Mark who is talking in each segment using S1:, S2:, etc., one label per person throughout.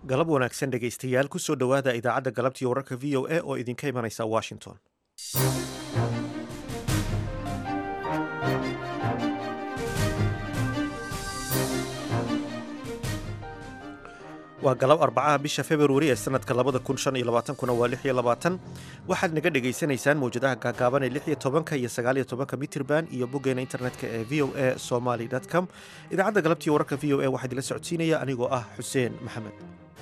S1: galab wanaagsan dhegaystayaal kusoo dhowaada idaacadda galabtii wararka v o a oo idinka imanaysa washington waa galab arbacaha bisha februari ee sanadka labada kun shan iyo labaatankuna waa lix iyo labaatan waxaad naga dhagaysanaysaan mawjadaha gaagaaban ee lix iyo tobanka iyo sagaal iyo tobanka mitirban iyo boggeena internetka ee v o a somaly com idaacadda galabtii wararka v o a waxaa idinla socodsiinaya anigoo ah xuseen maxamed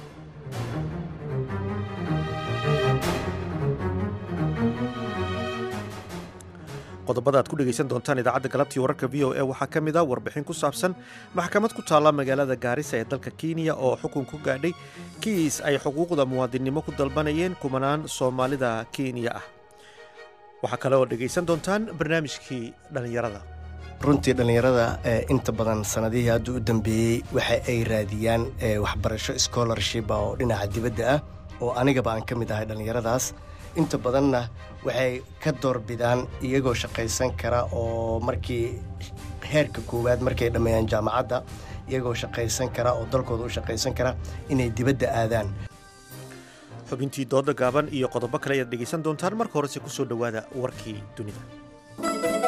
S1: qodobada aad ku dhegaysan doontaan idaacadda galabtii wararka v o a waxaa ka mid a warbixin ku saabsan maxkamad ku taalla magaalada gaarisa ee dalka kenya oo xukun ku gaadhay kiis ay xuquuqda muwaadinnimo ku dalbanayeen kumanaan soomaalida kenya ah waxaa kale oo dhegaysan doontaan barnaamijkii dhallinyarada
S2: runtii dhallinyarada inta badan sanadihii hadda u dambeeyey waxa ay raadiyaan waxbarasho scholarship oo dhinaca dibadda ah oo anigaba aan ka mid ahay dhallinyaradaas inta badanna waxay ka doorbidaan iyagoo shaqaysan kara oo markii heerka koowaad markay dhammeeyaan jaamacadda iyagoo shaqaysan kara oo dalkooda u shaqaysan kara inay dibadda aadaan
S1: xubintii dooda gaaban iyo qodobo kale ayaad dhegaysan doontaan marka horese ku soo dhowaada warkii dunida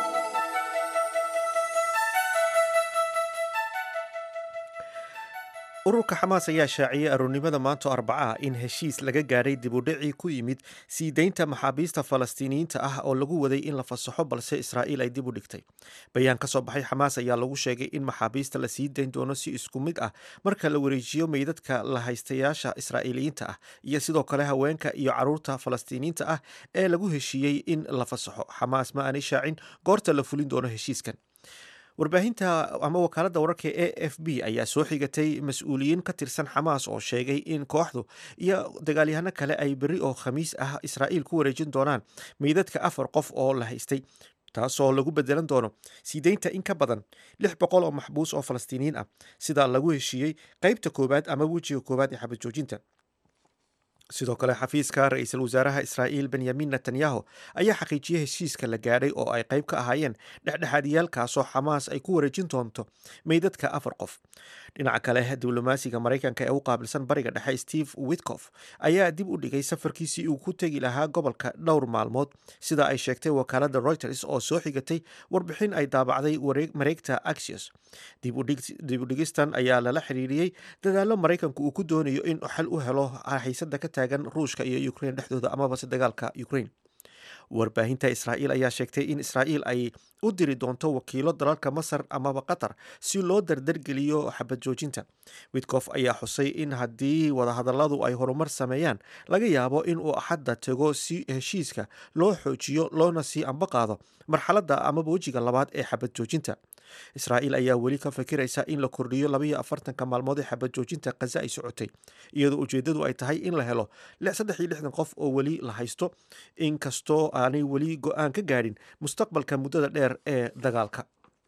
S1: ururka xamaas ayaa shaaciyey aroornimada maanto arbacaah in heshiis laga gaadhay dibudhicii ku yimid sii deynta maxaabiista falastiiniyiinta ah oo lagu waday in la fasaxo balse israa'iil ay dib u dhigtay bayaan ka soo baxay xamaas ayaa lagu sheegay in maxaabiista la sii dayn doono si isku mid ah marka la wareejiyo meydadka la haystayaasha israa'iiliyiinta ah iyo sidoo kale haweenka iyo caruurta falastiiniyiinta ah ee lagu heshiiyey in la fasaxo xamaas ma aanay shaacin goorta la fulin doono heshiiskan warbaahinta ama wakaaladda wararka e f b ayaa soo xigatay mas-uuliyiin ka tirsan xamaas oo sheegay in kooxdu iyo dagaalyahano kale ay berri oo khamiis ah israa'iil ku wareejin doonaan meydadka afar qof oo la haystay taasoo lagu bedelan doono sii deynta in ka badan lix boqol oo maxbuus oo falastiiniyiin ah sida lagu heshiiyey qeybta koowaad ama wejiga koowaad ee xabad joojinta sidoo kale xafiiska ra-iisul wasaaraha israa'iil benyamin netanyahu ayaa xaqiijiyey heshiiska la gaadhay oo ay qayb ka ahaayeen dhexdhexaadiyaalkaasoo xamaas ay ku wareejin doonto meydadka afar qof dhinaca kale diblomaasiga maraykanka ee u qaabilsan bariga dhexe steve witkof ayaa dib u dhigay safarkiisii uu ku tegi lahaa gobolka dhowr maalmood sida ay sheegtay wakaaladda reuters oo soo xigatay warbixin ay daabacday mareegta axios dib u dhigistan ayaa lala xiriiriyey dadaallo maraykanku uu ku doonayo in xal u helo xiisada ka taagan ruushka iyo ukrain dhexdooda amabase dagaalka ukrain warbaahinta israa'iil ayaa sheegtay in israa'iil ay u diri doonto wakiilo dalalka masar amaba qatar si loo dardargeliyo xabad joojinta witkof ayaa xusay in haddii wadahadalladu ay horumar sameeyaan laga yaabo in uu axadda tego si heshiiska loo xoojiyo loona sii amba qaado marxaladda amaba wejiga labaad ee xabad joojinta israa'iil ayaa weli ka fikiraysa in la kordhiyo labaiyo afartanka maalmood ee xabad joojinta khaza ay socotay iyadoo ujeeddadu ay tahay in la helo saddex iyo lixdan qof oo weli la haysto inkastoo aanay weli go-aan ka gaadhin mustaqbalka muddada dheer ee dagaalka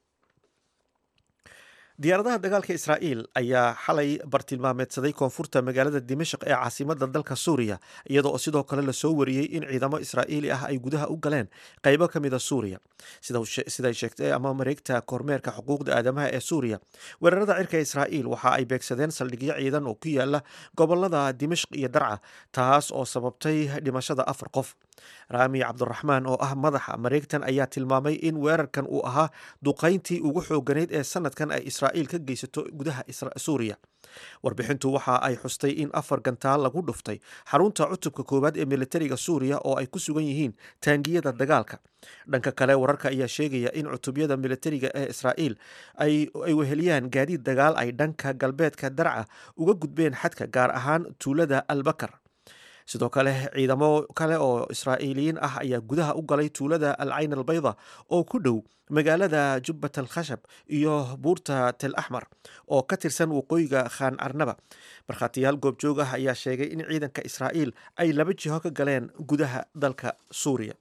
S1: diyaaradaha dagaalka israa'iil ayaa xalay bartilmaameedsaday koonfurta magaalada dimashq ee caasimada dalka suuriya iyadoo sidoo kale lasoo wariyey in ciidamo israa'iili ah ay gudaha u galeen qaybo ka mida suuriya siday sheegtay ama mareegta kormeerka xuquuqda aadamaha ee suuriya weerarada cirka israa'iil waxa ay beegsadeen saldhigyo ciidan oo ku yaala gobolada dimashq iyo darca taas oo sababtay dhimashada afar qof raami cabduraxmaan oo ah madaxa mareegtan ayaa tilmaamay in weerarkan uu ahaa duqayntii ugu xooganayd ee sanadkan ay israa'iil ka geysato gudaha suuriya warbixintu waxa ay xustay in afar gantaal lagu dhuftay xarunta cutubka koowaad ee militariga suuriya oo ay ku sugan yihiin taangiyada dagaalka dhanka kale wararka ayaa sheegaya in cutubyada militariga ee israa'iil ay weheliyaan gaadiid dagaal ay dhanka galbeedka darca uga gudbeen xadka gaar ahaan tuulada albakar sidoo kale ciidamo kale oo israa'iiliyiin ah ayaa gudaha u galay tuulada al cayn albayda oo ku dhow magaalada jubbat al khashab iyo buurta tel axmar oo ka tirsan waqooyiga khaan carnaba markhaatiyaal goobjoog ah ayaa sheegay in ciidanka israa'iil ay laba jiho ka galeen gudaha dalka suuriya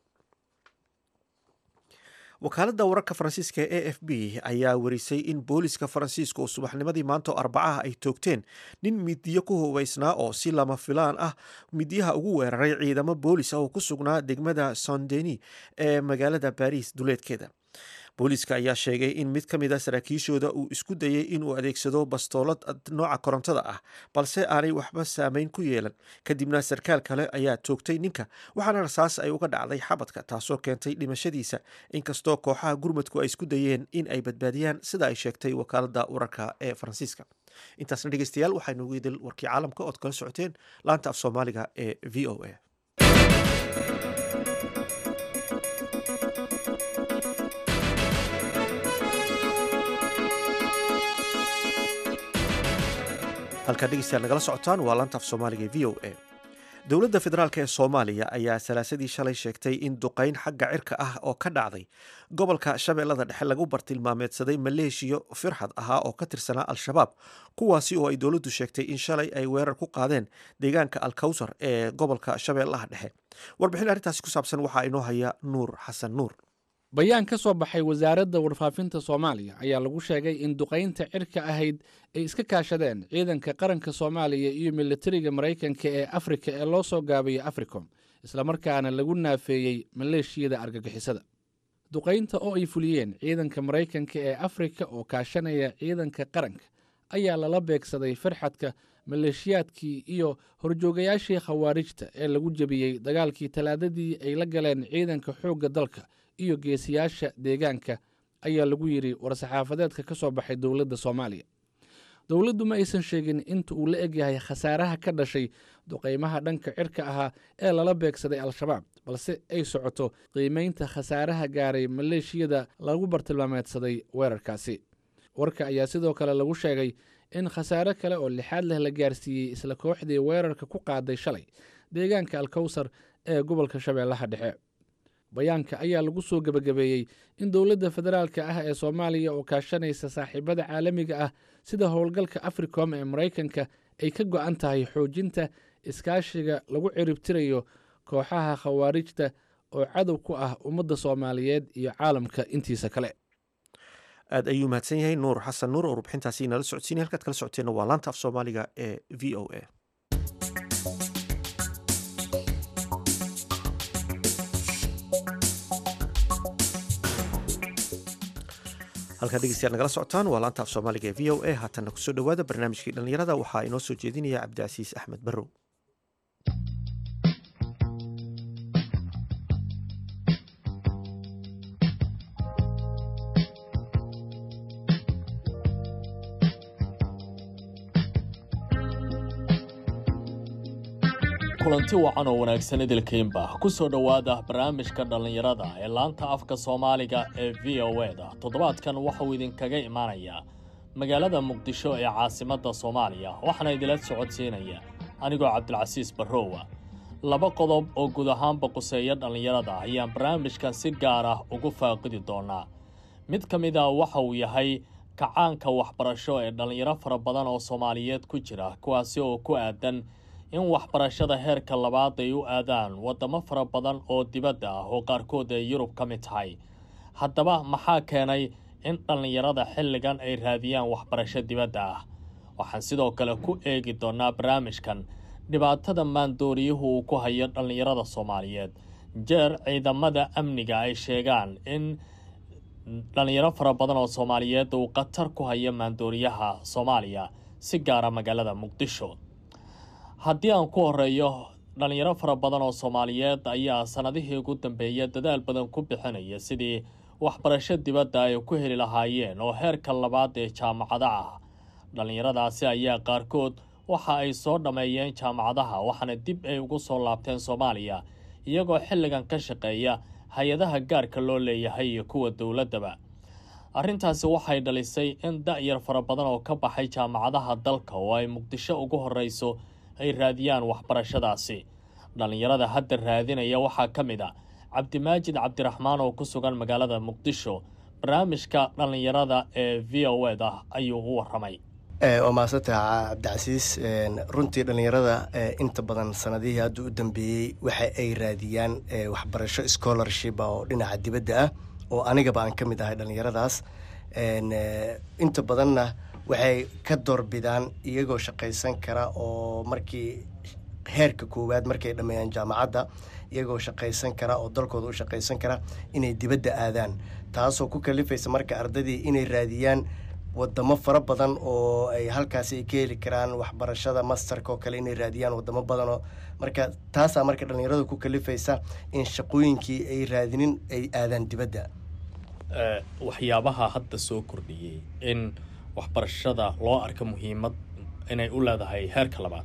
S1: wakaaladda wararka faransiiska ee a f b ayaa warisay in booliska faransiiska oo subaxnimadii maanto arbacaha ay toogteen nin midiyo ku hubaysnaa oo si lama filaan ah midyaha ugu weeraray ciidamo boolis ah oo ku sugnaa degmada saint deni ee magaalada baris duleedkeeda booliiska ayaa sheegay in mid ka mid a saraakiishooda uu isku dayey inuu adeegsado bastoolad nooca korontada ah balse aanay waxba saameyn ku yeelan kadibna sarkaal kale ayaa toogtay ninka waxaana rasaas ay uga dhacday xabadka taasoo keentay dhimashadiisa inkastoo kooxaha gurmadku ay isku dayeen in ay badbaadiyaan sida ay sheegtay wakaalada wararka ee faransiiska intaasna dhegeystayaal waxaynu ugu idil warkii caalamka ood kala socoteen laanta af soomaaliga ee v o a halkaa dhegeystayaal nagala socotaan waa laanta af soomaaliga ee v o a dowladda federaalk ee soomaaliya ayaa salaasadii shalay sheegtay in duqayn xagga cirka ah oo ka dhacday gobolka shabeellada dhexe lagu bartilmaameedsaday maleeshiyo firxad ahaa oo ka tirsanaa al-shabaab kuwaasi oo ay dowladdu sheegtay in shalay ay weerar ku qaadeen deegaanka alkawsar ee gobolka shabeellaha dhexe warbixin arrintaasi ku saabsan waxaa inoo haya nuur xasan nuur
S3: bayaan ka soo baxay wasaaradda warfaafinta soomaaliya ayaa lagu sheegay in duqaynta cirka ahayd ay iska kaashadeen ciidanka qaranka soomaaliya iyo militariga maraykanka ee afrika ee loo soo gaabiyo africom islamarkaana lagu naafeeyey maleeshiyada argagixisada duqaynta oo ay fuliyeen ciidanka maraykanka ee afrika oo kaashanaya ciidanka qaranka ayaa lala beegsaday farxadka maleeshiyaadkii iyo horjoogayaashii khawaarijta ee lagu jebiyey dagaalkii talaadadii ay la galeen ciidanka xoogga dalka iyo geesiyaasha deegaanka ayaa lagu yidhi war-saxaafadeedka ka soo baxay dowladda soomaaliya dowladdu ma aysan sheegin inta uu la egyahay khasaaraha ka dhashay duqaymaha dhanka cirka ahaa ee lala beegsaday al-shabaab balse ay socoto qiimaynta khasaaraha gaaray maleeshiyada lagu bartilmaameedsaday weerarkaasi warka ayaa sidoo kale lagu sheegay in khasaare kale oo lixaad leh la gaarsiiyey isla kooxdii weerarka ku qaaday shalay deegaanka alkawsar ee gobolka shabeellaha dhexe bayaanka ayaa lagu soo gebagabeeyey in dowladda federaalka ah ee soomaaliya oo kaashanaysa saaxiibada caalamiga ah sida howlgalka africom ee maraykanka ay ka go-an tahay xoojinta iskaashiga lagu ciribtirayo kooxaha khawaarijta oo cadow ku ah ummadda soomaaliyeed iyo caalamka intiisa kale
S1: aad ayuu mahadsan yahay nuur xasan nuur oo rubxintaasi nala socodsiinay halkaad kala socoteenna waa laanta af soomaaliga ee v o a halkaa dhegeystayaal nagala socotaan waa laanta af soomaaliga ee v o a haatanna kusoo dhowaada barnaamijkii dhallinyarada waxaa inoo soo jeedinaya cabdicasiis axmed barrow
S4: kulanti wacan oo wanaagsan idilkiinba ku soo dhowaada barnaamijka dhallinyarada ee laanta afka soomaaliga ee v o e da toddobaadkan waxauu idinkaga imaanayaa magaalada muqdisho ee caasimadda soomaaliya waxaana idila socodsiinaya anigoo cabdilcasiis barrowa laba qodob oo guud ahaanba quseeya dhallinyarada ayaan barnaamijkan si gaar ah ugu faaqidi doonaa mid ka mid a waxa uu yahay kacaanka waxbarasho ee dhallinyaro fara badan oo soomaaliyeed ku jira kuwaasi oo ku aadan in waxbarashada heerka labaad ay u aadaan waddamo fara badan oo dibadda ah oo qaarkood ay yurub ka mid tahay haddaba maxaa keenay in dhallinyarada xilligan ay raadiyaan waxbarasho dibadda ah waxaan sidoo kale ku eegi doonaa barnaamijkan dhibaatada maandooriyuhu uu ku hayo dhallinyarada soomaaliyeed jeer ciidamada amniga ay sheegaan in dhallinyaro fara badan oo soomaaliyeed uu khatar ku hayo maandooriyaha soomaaliya si gaara magaalada muqdisho haddii aan ku horeeyo dhallinyaro fara badan oo soomaaliyeed ayaa sannadihii ugu dambeeya dadaal badan ku bixinaya sidii waxbarasho dibadda ay ku heli lahaayeen oo heerka labaad ee jaamacada ah dhallinyaradaasi ayaa qaarkood waxa ay soo dhammeeyeen jaamacadaha waxaana dib ay ugu soo laabteen soomaaliya iyagoo xilligan ka shaqeeya hay-adaha gaarka loo leeyahay iyo kuwa dowladdaba arrintaasi waxay dhalisay in da-yar fara badan oo ka baxay jaamacadaha dalka oo ay muqdisho ugu horreyso ay raadiyaan waxbarashadaasi dhallinyarada hadda raadinaya waxaa ka mid a cabdimaajid cabdiraxmaan oo ku sugan magaalada muqdisho barnaamijka dhallinyarada ee v o ed ah ayuu u waramay
S2: waa mahadsantaha cabdicasiis runtii dhallinyarada inta badan sanadihii hadda u dambeeyey waxa ay raadiyaan waxbarasho scholarship oo dhinaca dibadda ah oo anigaba aan ka mid ahay dhallinyaradaas inta badanna waxay ka doorbidaan iyagoo shaqaysan kara oo markii heerka koowaad markay dhammeeyaan jaamacadda iyagoo shaqaysan kara oo dalkooda u shaqaysan kara inay dibadda aadaan taasoo ku kalifaysa marka ardaydii inay raadiyaan wadamo fara badan oo ay halkaasi ay ka heli karaan waxbarashada masterka oo kale inay raadiyaan wadamo badan oo marka taasaa marka dhallinyaradu ku kalifaysa in shaqooyinkii ay raadinin ay aadaan dibadda
S4: waxyaabaha hadda soo kordhiyey in waxbarashada loo arka muhiimad inay u leedahay heerka labaad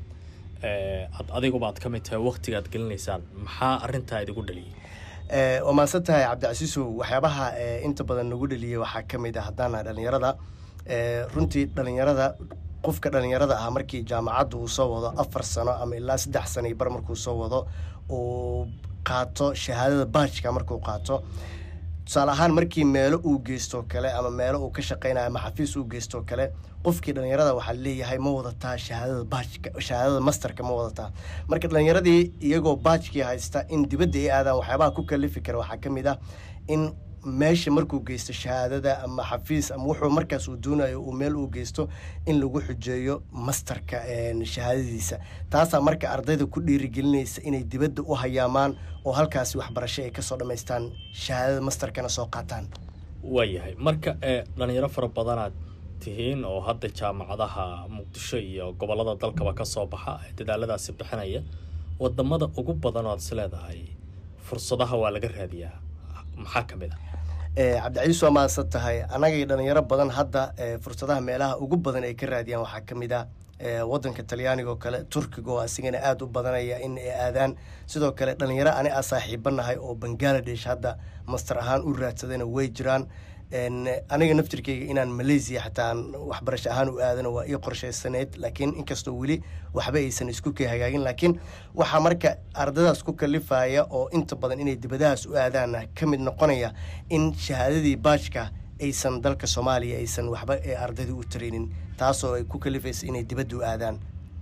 S4: ad adigubaad ka mid tahay waktigaad gelinaysaan maxaa arintaa idigu dhaliyay
S2: waa maadsan tahay cabdicasiisow waxyaabaha inta badan nagu dheliyay waxaa ka mid ah haddaan nahay dhallinyarada runtii dhallinyarada qofka dhallinyarada ah markii jaamacadda uu soo wado afar sano ama ilaa saddex sano iyo bar markuu soo wado uu qaato shahaadada baajka markuu qaato tusaale ahaan markii meelo uu geysto kale ama meelo uu ka shaqeynayo ama xafiis uu geysto kale qofkii dhallinyarada waxaa leeyahay ma wadataa shahaadada baajka shahaadada masterka ma wadataa marka dhallinyaradii iyagoo baajkii haysta in dibadda ay aadaan waxyaabaha ku kalifi kara waxaa ka mid ah in meesha markuu geysto shahaadada ama xafiis ama wuxuu markaas uu doonayo uu meel uu geysto in lagu xujeeyo masterka shahaadadiisa taasaa marka ardayda ku dhiirigelinaysa inay dibadda u hayaamaan oo halkaasi waxbarasho ay kasoo dhammaystaan shahaadada masterkana soo qaataan
S4: waayahay marka ee dhalinyaro fara badanaad tihiin oo hadda jaamacadaha muqdisho iyo gobolada dalkaba ka soo baxa ee dadaaladaasi bixinaya wadamada ugu badan oo aad is leedahay fursadaha waa laga raadiyaa maxaa ka mid a
S2: cabdicaiis waa mahadsan tahay annagay dhalinyaro badan hadda fursadaha meelaha ugu badan ay ka raadiyaan waxaa ka mid ah wadanka talyaaniga oo kale turkiga oo asigana aada u badanaya in ay aadaan sidoo kale dhalinyaro ani a saaxiibanahay oo bangaladesh hadda master ahaan u raadsadayna way jiraan aniga naftirkeyga inaan malaysia xataa aan waxbarasho ahaan u aadano waa ii qorshaysaneyd laakiin inkastoo weli waxba aysan isku kay hagaagin laakiin waxaa marka ardadaas ku kalifaya oo inta badan inay dibadahaas u aadaana ka mid noqonaya in shahaadadii baajka aysan dalka soomaaliya aysan waxba ee ardayda u taraynin taasoo ay ku kalifaysa inay dibadda u aadaan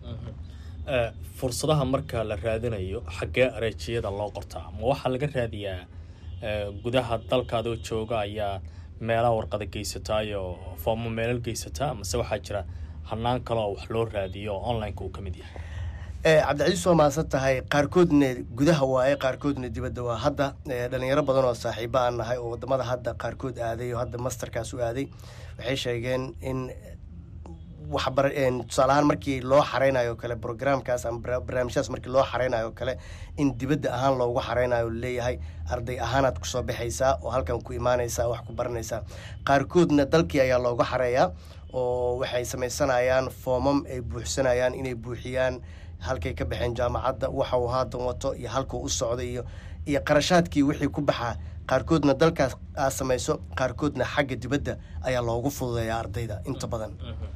S4: fursadaha marka la raadinayo xaggee areejiyada loo qortaa ma waxaa laga raadiyaa gudaha dalkaadoo jooga ayaa meelaha warqada geysataayoo foomo meelal geysataa mase waxaa jira hanaan kale oo wax loo raadiyo oo onlineka uu ka mid yahay
S2: cabdicaiis waa mahadsan tahay qaarkoodna gudaha waaye qaarkoodna dibadda waa hadda dhalinyaro badan oo saaxiibo aan nahay oo wadamada hadda qaarkood aaday oo hadda masterkaas u aaday waxay sheegeen in waxbar tusaale ahaan markii loo xareynayo kale brograamkaas ama barnaamijyadaas markii loo xareynayo kale in dibadda ahaan loogu xareynayo leeyahay arday ahaanaad kusoo baxaysaa oo halkan ku imaanaysaa wax ku baranaysaa qaarkoodna dalkii ayaa looga xareeyaa oo waxay samaysanayaan foomam ay buuxsanayaan inay buuxiyaan halkay ka baxeen jaamacadda waxa uu haatan wato iyo halkuu u socday iyo iyo qarashaadkii wixii ku baxaa qaarkoodna dalkaas aad samayso qaarkoodna xagga dibadda ayaa loogu fududeeyaa ardayda inta badan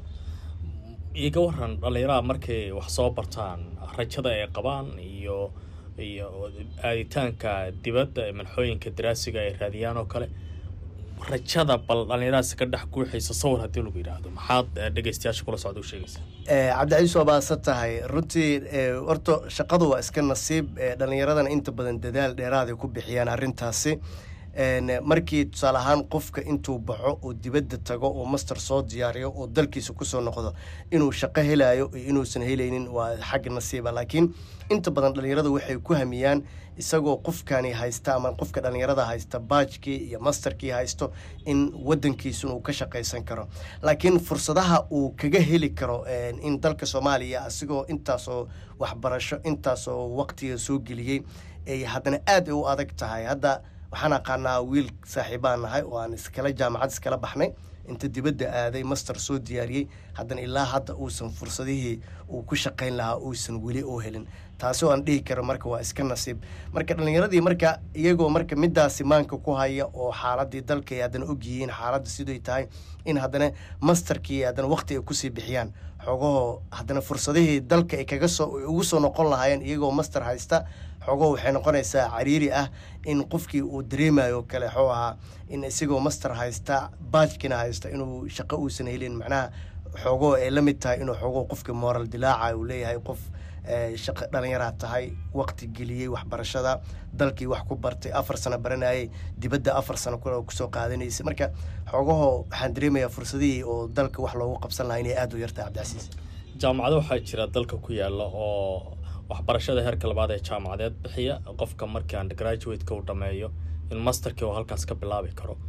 S4: iga waran dhallinyaraha markay wax soo bartaan rajada ay qabaan iyo iyo aaditaanka dibadda ee manxooyinka daraasiga ay raadiyaan oo kale rajada bal dhallinyaradaasi ka dhex guuxaysa sawir haddii lagu yidhaahdo maxaad dhegeystayaasha kula socda u sheegaysaa
S2: cabdicaiis waa baadsan tahay runtii horta shaqadu waa iska nasiib dhallinyaradana inta badan dadaal dheeraaday ku bixiyaan arrintaasi markii tusaale ahaan qofka intuu baxo oo dibadda tago oo master soo diyaariyo oo dalkiisa kusoo noqdo inuu shaqo helayo iyo inuusan helaynin waa xagga nasiiba laakiin inta badan dhallinyaradu waxay ku hamiyaan isagoo qofkani haysta ama qofka dhallinyarada haysta baajkii iyo masterkii haysto in wadankiisun uu ka shaqaysan karo laakiin fursadaha uu kaga heli karo in dalka soomaaliya asigoo intaasoo waxbarasho intaasoo waqtiga soo geliyey ay haddana aad ay u adag tahay hadda waxaan aqaanaa wiil saaxiibaan nahay oo aan iskala jaamacad iskala baxnay inta dibadda aaday master soo diyaariyey haddana ilaa hadda uusan fursadihii uu ku shaqayn lahaa uusan weli oo helin taasi oo aan dhihi karo marka waa iska nasiib marka dhallinyaradii marka iyagoo marka midaasi maanka ku haya oo xaaladii dalka ay haddana ogyihiin xaaladda siday tahay in haddana masterkii haddana waqti ay kusii bixiyaan xoogahoo haddana fursadihii dalka ay kaga soo ugu soo noqon lahaayeen iyagoo master haysta xoogahoo waxay noqonaysaa cariiri ah in qofkii uu dareemayo kale xoo ahaa in isigoo master haysta baajkina haysta inuu shaqo uusan helin macnaha xoogoo ay la mid tahay inuu xoogoo qofka moral dilaaca uu leeyahay qof shaqo dhalinyaraa tahay waqti geliyey waxbarashada dalkii wax ku bartay afar sano baranayay dibadda afar sano kusoo qaadanaysay marka xoogahoo waxaan dareemayaa fursadihii oo dalka wax loogu qabsan lahaa inay aada u yartahay cabdicasiis
S4: jaamacado waxaa jira dalka ku yaala oo waxbarashada heerka labaad ee jaamacadeed bixiya qofka markii undergraduate-ka uu dhameeyo in masterkii uu halkaas ka bilaabi karo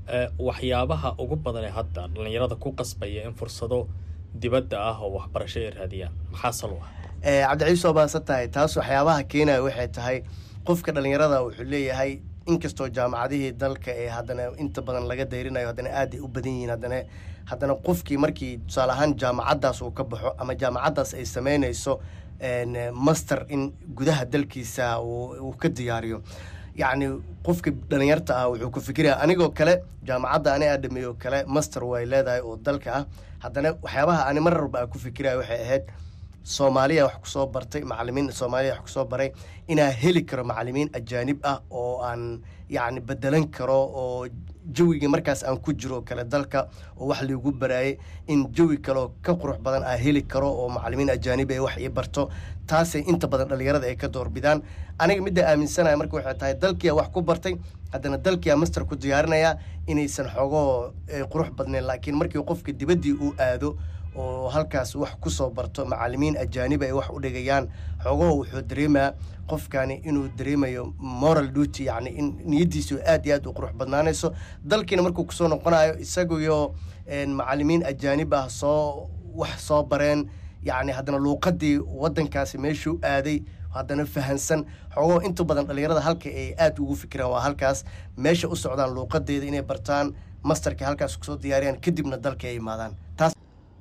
S4: waxyaabaha ugu badan ee hadda dhallinyarada ku qasbaya in fursado dibadda ah oo waxbarasho ay raadiyaan maxaa sal u ah
S2: cabdiciis oo baadsan tahay taas waxyaabaha keenaya waxay tahay qofka dhallinyarada wuxuu leeyahay inkastoo jaamacadihii dalka ee haddana inta badan laga dayrinayo haddana aad ay u badan yihiin haddana haddana qofkii markii tusaale ahaan jaamacaddaas uu ka baxo ama jaamacaddaas ay sameynayso master in gudaha dalkiisa uu ka diyaariyo yacni qofka dhalinyarta ah wuxuu ku fikiraya anigoo kale jaamacadda ani aadhameeyo kale master way leedahay oo dalka ah haddana waxyaabaha ani mar walba aan ku fikiraya waxay ahayd soomaaliya wax kusoo bartay macalimiin soomaaliya wax kusoo baray inaa heli karo macalimiin ajaanib ah oo aan yacni bedelan karo oo jawigii markaas aan ku jiro kale dalka oo wax liigu baraayay in jawi kaleoo ka qurux badan aa heli karo oo macalimiin ajaanib ay wax ii barto taasay inta badan dhallinyarada ay ka doorbidaan aniga midda aaminsanaya marka waxay tahay dalkiia wax ku bartay haddana dalkiia master ku diyaarinaya inaysan xogoo qurux badnayn laakiin markii qofka dibaddii uu aado oo halkaas wax ku soo barto macalimiin ajaanib ay wax u dhigayaan xoogaho wuxuu dareemaa qofkani inuu dareemayo moral duty yacni in niyaddiisu aad iyo aad u qurux badnaanayso dalkiina markuu kusoo noqonayo isaguyo macalimiin ajaanib ah soo wax soo bareen yacni haddana luuqadii waddankaasi meeshuu aaday haddana fahansan xoogoo inta badan dhallinyarada halka ay aad ugu fikiraan waa halkaas meesha u socdaan luuqadeeda inay bartaan masterka halkaas kusoo diyaariyaan kadibna dalka ay imaadaan taas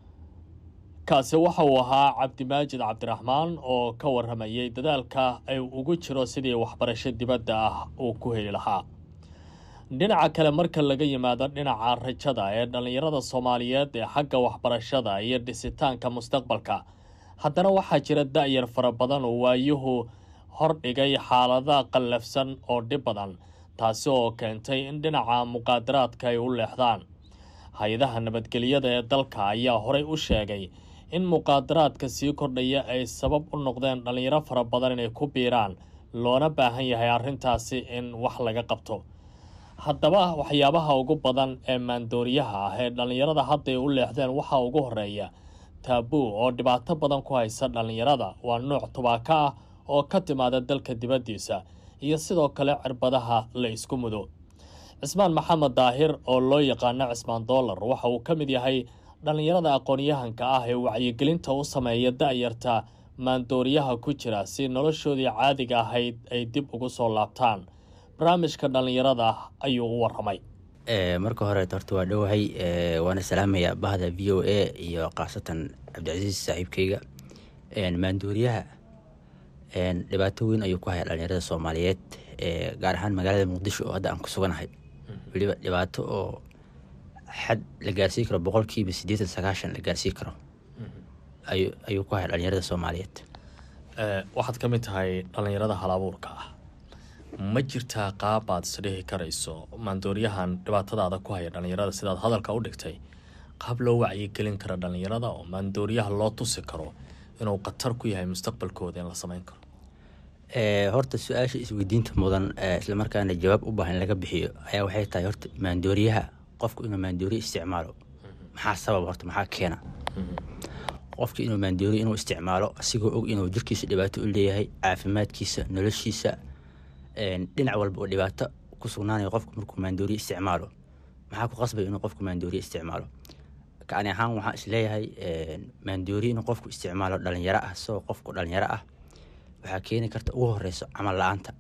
S4: kaasi waxa uu ahaa cabdimaajid cabdiraxmaan oo ka warramayay dadaalka ay ugu jiro sidii waxbarasho dibadda ah uu ku heli lahaa dhinaca kale marka laga yimaado dhinaca rajada ee dhallinyarada soomaaliyeed ee xagga waxbarashada iyo dhisitaanka mustaqbalka haddana waxaa jira da-yar fara badan oo waayuhu hordhigay xaalada qallafsan oo dhib badan taasi oo keentay in dhinaca muqaadaraadka ay u leexdaan hay-adaha nabadgelyada ee dalka ayaa horey u sheegay in muqaadaraadka sii kordhaya ay sabab u noqdeen dhallinyaro fara badan inay ku biiraan loona baahan yahay arrintaasi in wax laga qabto haddaba waxyaabaha ugu badan ee maandooriyaha ah ee dhallinyarada hadday u leexdeen waxaa ugu horeeya taabuu oo dhibaato badan ku haysa dhallinyarada waa nooc tubaako ah oo ka timaada dalka dibaddiisa iyo sidoo kale cirbadaha la isku mudo cismaan maxamed daahir oo loo yaqaano cismaan dollar waxa uu ka mid yahay dhallinyarada aqoon-yahanka ah ee wacyigelinta u sameeya da-yarta maandooriyaha ku jira si noloshoodii caadiga ahayd ay dib ugu soo laabtaan barnaamijka dhallinyarada ayuu u waramay
S5: marka hore horta waa dhowahay waana salaamaya bahda v o a iyo khaasatan cabdicasiis saaxiibkeyga maandooriyaha dhibaato weyn ayuu ku haya dhalinyarada soomaaliyeed gaar ahaan magaalada muqdisho oo hadda aan ku suganahay weliba dhibaato oo xad la gaarsii karo boqolkiiba siddeetan sagaashan la gaarsii karo ayuu ku haya dhalinyarada soomaaliyeed
S4: waxaad ka mid tahay dhallinyarada halabuurka ah ma jirtaa qaabaad isdhihi karayso maandooriyahan dhibaatadaada ku haya dhallinyarada sidaad hadalka u dhigtay qaab loo wacyigelin karo dhallinyarada oo maandooriyaha loo tusi karo inuu khatar ku yahay mustaqbalkooda in la sameyn karo
S5: horta su-aasha isweydiinta mudan islamarkaana jawaab u baahan in laga bixiyo ayaa waxay tahay horta maandooriyaha qofku inuu maandooriya isticmaalo maxaa sabab horta maxaa keena qofka inuu maandooriya inuu isticmaalo asigoo og inuu jirkiisa dhibaato u leeyahay caafimaadkiisa noloshiisa dhinac walba oo dhibaato ku sugnaanayo qofku markuu maandooriya isticmaalo maxaa ku qasbay inuu qofku maandooriya isticmaalo kani ahaan waxaan isleeyahay maandooriya inuu qofku isticmaalo dhalinyaro ah isagoo qofku dhalinyaro ah waxaa keeni karta ugu horeyso camal la-aanta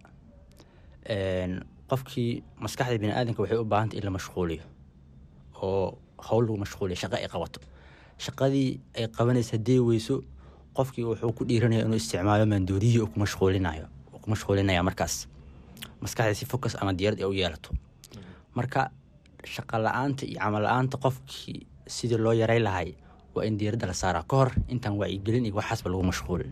S5: qofkii maskaxda biniaadanka waxay u baahanta in la mashquuliyo oo howl lagu mashquuliyo shaqo ay qabato shaqadii ay qabanaysa haddii weyso qofkii wuxuu ku dhiiranaya inuu isticmaalo maandooriyihii ku mashquulinayo ku mashquulinaya markaas maskaxda si focus ama diyaarad ay u yeelato marka shaqa la-aanta iyo camal la-aanta qofkii sidii loo yaray lahay waa in diyaaradda la saaraa ka hor intaan wacyigelin iyo waxaasba lagu mashquulin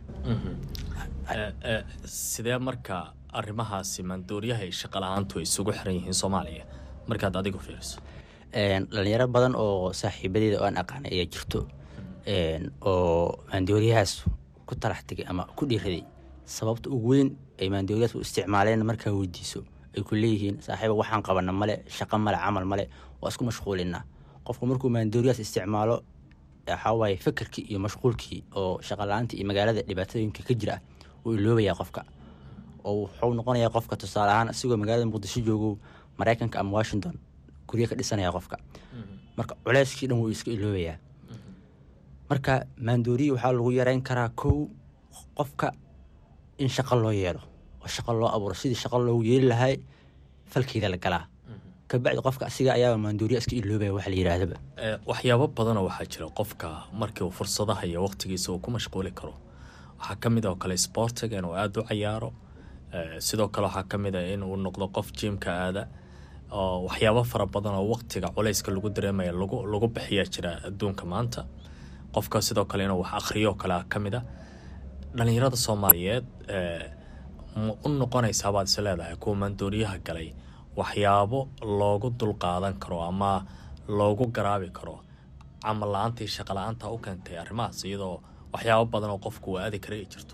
S4: sidee marka arrimahaasi maandooriyaha iyo shaqa la-aantu ay isugu xiran yihiin soomaaliya markaad adigu fiiriso
S5: dhalinyaro badan oo saaxiibadeeda oo aan aqaanay ayaa jirto oo maandooriyahaas ku talax tegay ama ku dhiiraday sababta ugu weyn ay maandooriyahaas u isticmaaleen markaa weydiiso ay ku leeyihiin saaxiiba waxaan qabana male shaqo male camal male waa isku mashquulinaa qofku markuu maandooriyahaas isticmaalo waxawaaye fakerkii iyo mashquulkii oo shaqala-aanta iyo magaalada dhibaatooyinka ka jira ah wuu iloobayaa qofka oo wuxuu noqonayaa qofka tusaale ahaan asigoo magaalada muqdisho joogo maraykanka ama washington guryo ka dhisanaya qofka marka culeyskii dhan wuu iska iloobayaa marka maandooriyi waxaa lagu yareyn karaa kow qofka in shaqo loo yeelo oo shaqo loo abuuro sidii shaqo loogu yeeli lahay falkeeda la galaa kabacdi qofka asiga ayaaba maandooriya iska iloobaya waxa la yidhaahdaba
S4: waxyaabo badanoo waxaa jira qofka markii uu fursadaha iyo waqtigiisa uu ku mashquuli karo waxaa ka mid oo kale sportiga inuu aada u cayaaro sidoo kale waxaa ka mid a in uu noqdo qof jiimka aada oo waxyaabo fara badan oo waqtiga culayska lagu dareemaya lagu lagu bixiyaa jira adduunka maanta qofka sidoo kale inuu wax akhriyo kale ka mid a dhalinyarada soomaaliyeed ma u noqonaysaa baad is leedahay kuwa maandooriyaha galay waxyaabo loogu dulqaadan karo ama loogu garaabi karo camal la-aantii shaqa la-aanta u keentay arrimahaas iyadoo waxyaabo badan oo qofku uu aadi kara ay jirto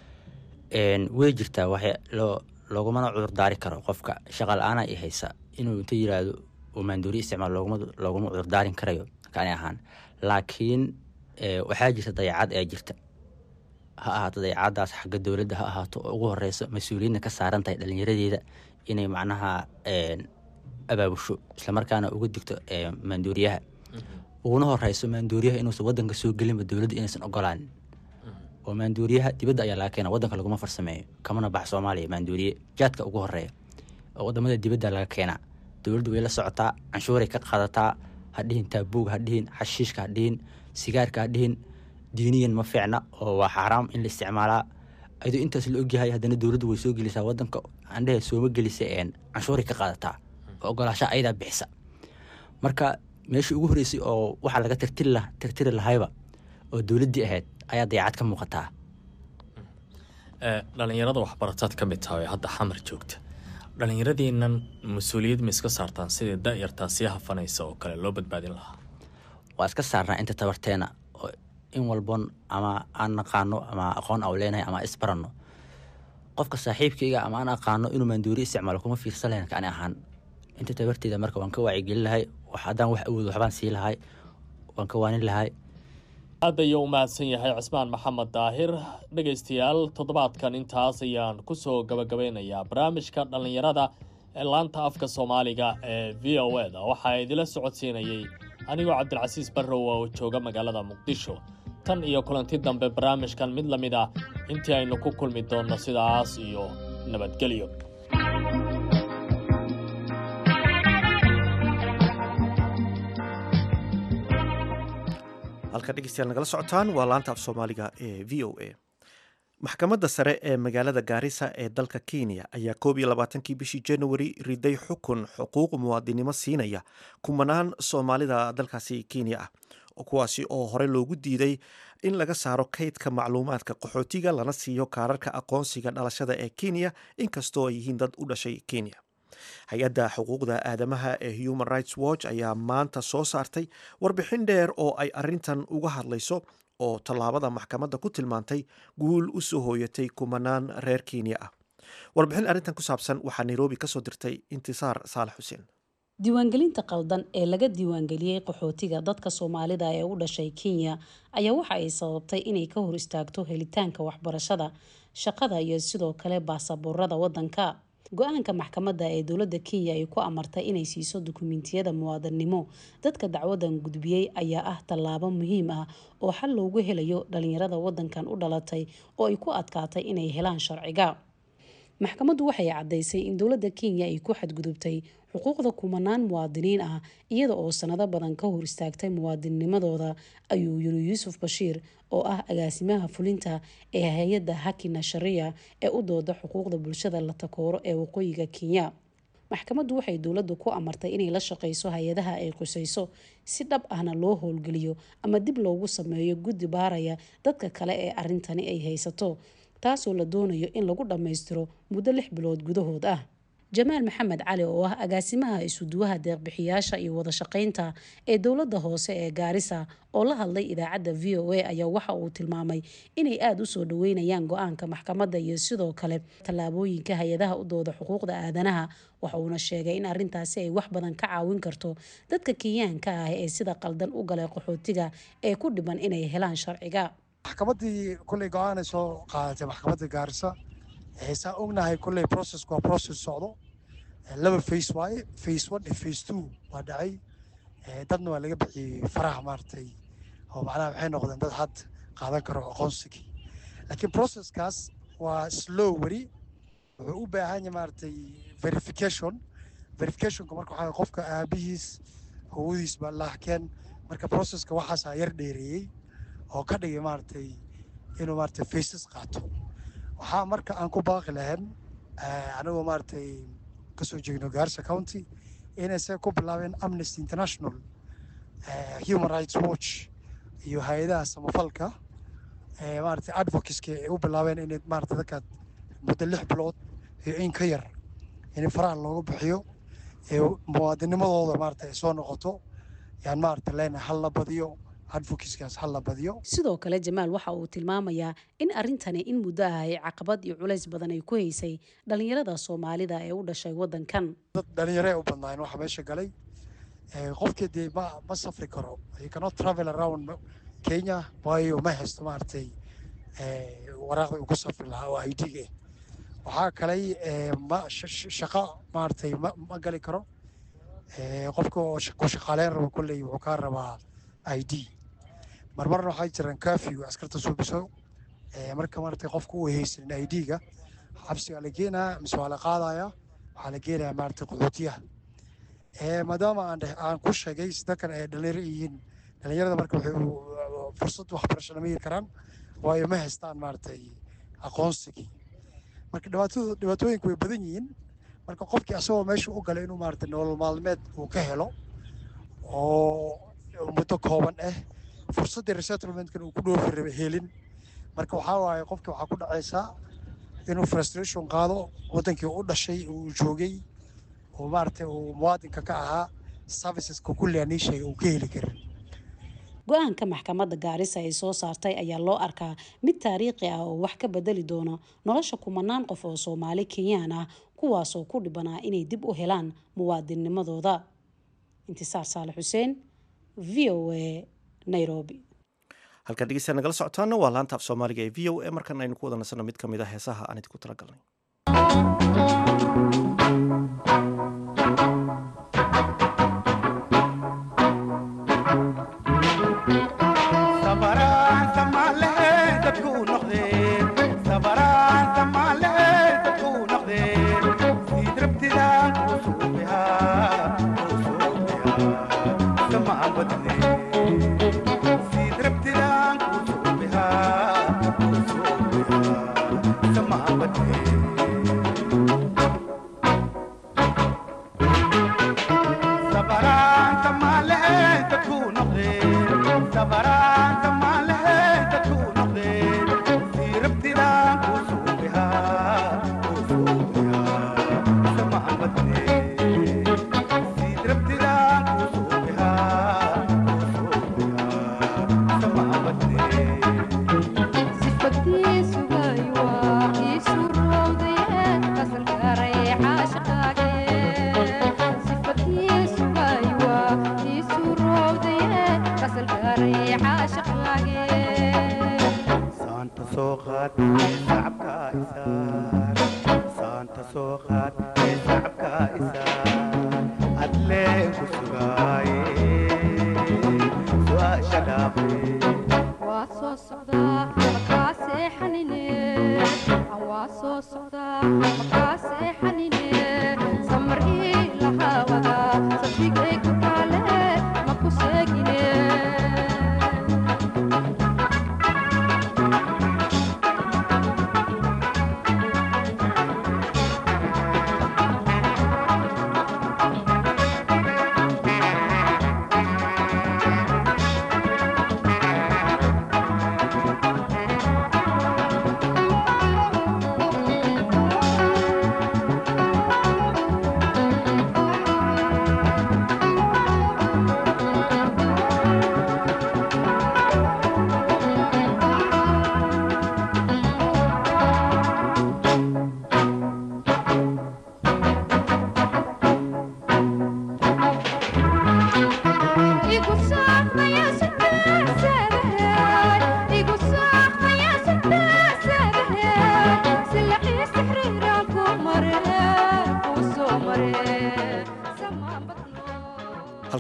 S5: way jirtaa wax loo loogumana cudurdaari karo qofka shaqa la-aana i haysa inuu inta yiraahdo uu maandooriya isticmaal looguma looguma cudurdaarin karayo kani ahaan laakiin waxaa jirta dayacad ee jirta ha ahaato dayacadaas xagga dowladda ha ahaato oo ugu horeyso mas-uuliyadna ka saaran tahay dhalinyaradeeda inay macnaha abaabusho islamarkaana uga digto maandooriyaha uguna horeyso maandooriyaha inuusan wadanka soo gelinba dowladda inaysan ogolaanin oo maandooriyaha dibadda ayaa laga keena wadanka laguma farsameeyo kamana bax soomaaliya maandooriye jaadka ugu horeeya oo wadamada dibadda laga keenaa dowladdu way la socotaa canshuuray ka qaadataa hadhihin taabuug hadhihin xashiishka hadhihin sigaarka hadhihin diiniyan ma fiicna oo waa xaaraam in la isticmaalaa adoo intaas la ogyahay haddana dowladdu way soo gelisaa wadanka andhehe sooma gelisa canshuuray ka qaadataa oo ogolaasha ayadaa bixisa marka meeshii ugu horeysay oo waxaa laga tirtiri tirtiri lahayba oo dowladdii ahayd ayaa dayacad ka muuqataa
S4: dhalinyarada waxbarataad ka mid tahay oo hadda xamar joogta dhalinyaradiinan mas-uuliyad ma iska saartaan sidii da-yartaa sii hafanaysa oo kale loo badbaadin lahaa
S5: waa iska saarnaa inta tabarteena oo in walbon ama aan naqaano ama aqoon au leenahay ama isbaranno qofka saaxiibkayga ama aan aqaano inuu maandoori isticmaalo kuma fiirsan lahayn kani ahaan inta tabarteeda marka waan ka wacyigelin lahay haddaan wax awoodo waxbaan sii lahay waan ka waanin lahay
S4: aad ayuu u mahadsan yahay cismaan maxamed daahir dhegaystayaal toddobaadkan intaas ayaan kusoo gabagabeynayaa barnaamijka dhallinyarada ee laanta afka soomaaliga ee v o e da waxaa idila socodsiinayey anigoo cabdilcasiis barrow oo jooga magaalada muqdisho tan iyo kulanti dambe barnaamijkan mid la mid ah intii aynu ku kulmi doonno sidaas iyo nabadgelyo
S1: halka dhegeystayaal nagala socotaan waa laanta af soomaaliga ee v o a maxkamadda sare ee magaalada gaarisa ee dalka kenya ayaa koob iyo labaatankii bishii januari riday xukun xuquuq muwaadinimo siinaya kumanaan soomaalida dalkaasi kenya ah kuwaasi oo hore loogu diiday in laga saaro kaydka macluumaadka qaxootiga lana siiyo kaararka aqoonsiga dhalashada ee kenya inkastoo ay yihiin dad u dhashay kenya hay-adda xuquuqda aadamaha ee human rights watch ayaa maanta soo saartay warbixin dheer oo ay arintan uga hadlayso oo tallaabada maxkamadda ku tilmaantay guul u soo hooyatay kumanaan reer kenya ah warbixin arrintan ku saabsan waxaa nairobi kasoo dirtay intisaar saalax xuseen
S6: diiwaangelinta qaldan ee laga diiwaangeliyey qaxootiga dadka soomaalida ee u dhashay kenya ayaa waxa ay sababtay inay ka hor istaagto helitaanka waxbarashada shaqada iyo sidoo kale baasaboorada wadanka go-aanka maxkamadda ee dowladda kenya ay ku amartay inay siiso dukumentiyada muwaadannimo dadka dacwadan gudbiyey ayaa ah tallaabo muhiim ah oo xal loogu helayo dhalinyarada wadankan u dhalatay oo ay ku adkaatay inay helaan sharciga maxkamaddu waxay caddaysay in dowladda kenya ay ku xadgudubtay xuquuqda kumanaan muwaadiniin ah iyada oo sanado badan ka hor istaagtay muwaadinimadooda ayuu yiri yuusuf bashiir oo ah agaasimaha fulinta ee hay-adda hakina sharia ee u dooda xuquuqda bulshada la takooro ee waqooyiga kenya maxkamaddu waxay dowladdu ku amartay inay la shaqeyso hay-adaha ay qusayso si dhab ahna loo howlgeliyo ama dib loogu sameeyo guddi baaraya dadka kale ee arrintani ay haysato taasoo la doonayo in lagu dhammaystiro muddo lix bilood gudahood ah jamaal maxamed cali oo ah agaasimaha isuduwaha deeqbixiyaasha iyo wada shaqeynta ee dowladda hoose ee gaarisa oo la hadlay idaacadda v o a ayaa waxa uu tilmaamay inay aada u soo dhaweynayaan go-aanka maxkamadda iyo sidoo kale tallaabooyinka hay-adaha u dooda xuquuqda aadanaha waxa uuna sheegay in arrintaasi ay wax badan ka caawin karto dadka kenyaanka ah ee sida qaldan u galay qaxootiga ee ku dhiban inay helaan sharciga
S7: maxkamaddii kulley go-aan ay soo qaadatay maxkamadda gaarisa saa ognahay kulley processku waa process socdo laba face waaye face one iyo face two waa dhacay dadna waa laga bixiyey faraha maaragtay oo macnaha waxay noqdeen dad had qaadan karo aqoonsigii laakiin processkaas waa slow weli wuxuu u baahan yahay maaragtay verification verificationka marka waxaa qofka aabihiis howadiis baa lahkeen marka processka waxaasaa yar dheereeyey oo ka dhigay maaragtay inuu maaragtay faces qaato waxaa marka aan ku baaqi lahayn anigoo maaragtay kasoo jeegno gaarsa county inay se ku bilaabeen amnesty international human rights watch iyo hay-adaha samafalka maaragtay advocateska ay u bilaabeen inay maaragtay dadka muddo lix bilood iyo in ka yar in faraha looga bixiyo ee muwaadinimadooda maaragtay ay soo noqoto yaan maaragtay leenahay hal la badiyo advocateskaas hal la badiyo
S6: sidoo kale jamaal waxa uu tilmaamayaa in arrintani in muddo ah ay caqabad iyo culays badan ay ku haysay dhalinyarada soomaalida ee u dhashay waddankan
S7: dad dhalinyaro ay u badnaayeen waxa meesha galay qofkii dee ma ma safri karo you cannot travel around kenya waayo ma haysto maaragtay waraaqda uu ku safri lahaa oo i d ah waxaa kalay ma shaqo maaragtay ma ma gali karo qofka oo ku shaqaaleyn rabo kolley wuxuu kaa rabaa i d marmarna waxaa jiraan curfew askarta suubiso marka maaragtay qofka uu haysanin i d-ga xabsigaa la geenaya mise waa la qaadaya waxaa la geenaya maaragtay qaxootiyaha maadaama aan aan ku sheegay dadkan ay dhalinyaro yihiin dhalinyarada marka waxay fursad waxbarasho lama heli karaan waayo ma haystaan maaragtay aqoonsigii marka dhibaatadu dhibaatooyinku way badan yihiin marka qofkii asagoo meesha u galay inuu maaragtay nolol maalmeed uu ka helo oo muddo kooban ah fursaddii resettlementkan uu ku dhoofi raba helin marka waxaa waaye qofkii waxaa ku dhacaysaa inuu frustration qaado waddankii u dhashay uu joogay oo maaragtay uu muwaadinka ka ahaa serviceska kulli aan ii sheegay uu ka heli karin
S6: go-aanka maxkamadda gaarisa ay soo saartay ayaa loo arkaa mid taariikhi ah oo wax ka bedeli doono nolosha kumanaan qof oo soomaali kenyaan ah kuwaasoo ku dhibanaa inay dib u helaan muwaadinnimadooda intisaar saale xuseen v o a nairobi
S1: halkaan dhegeystayaa nagala socotaana waa laanta af soomaaliga ee v o a markan aynu ku wada nasanno mid ka mid ah heesaha aan idinku talagalnay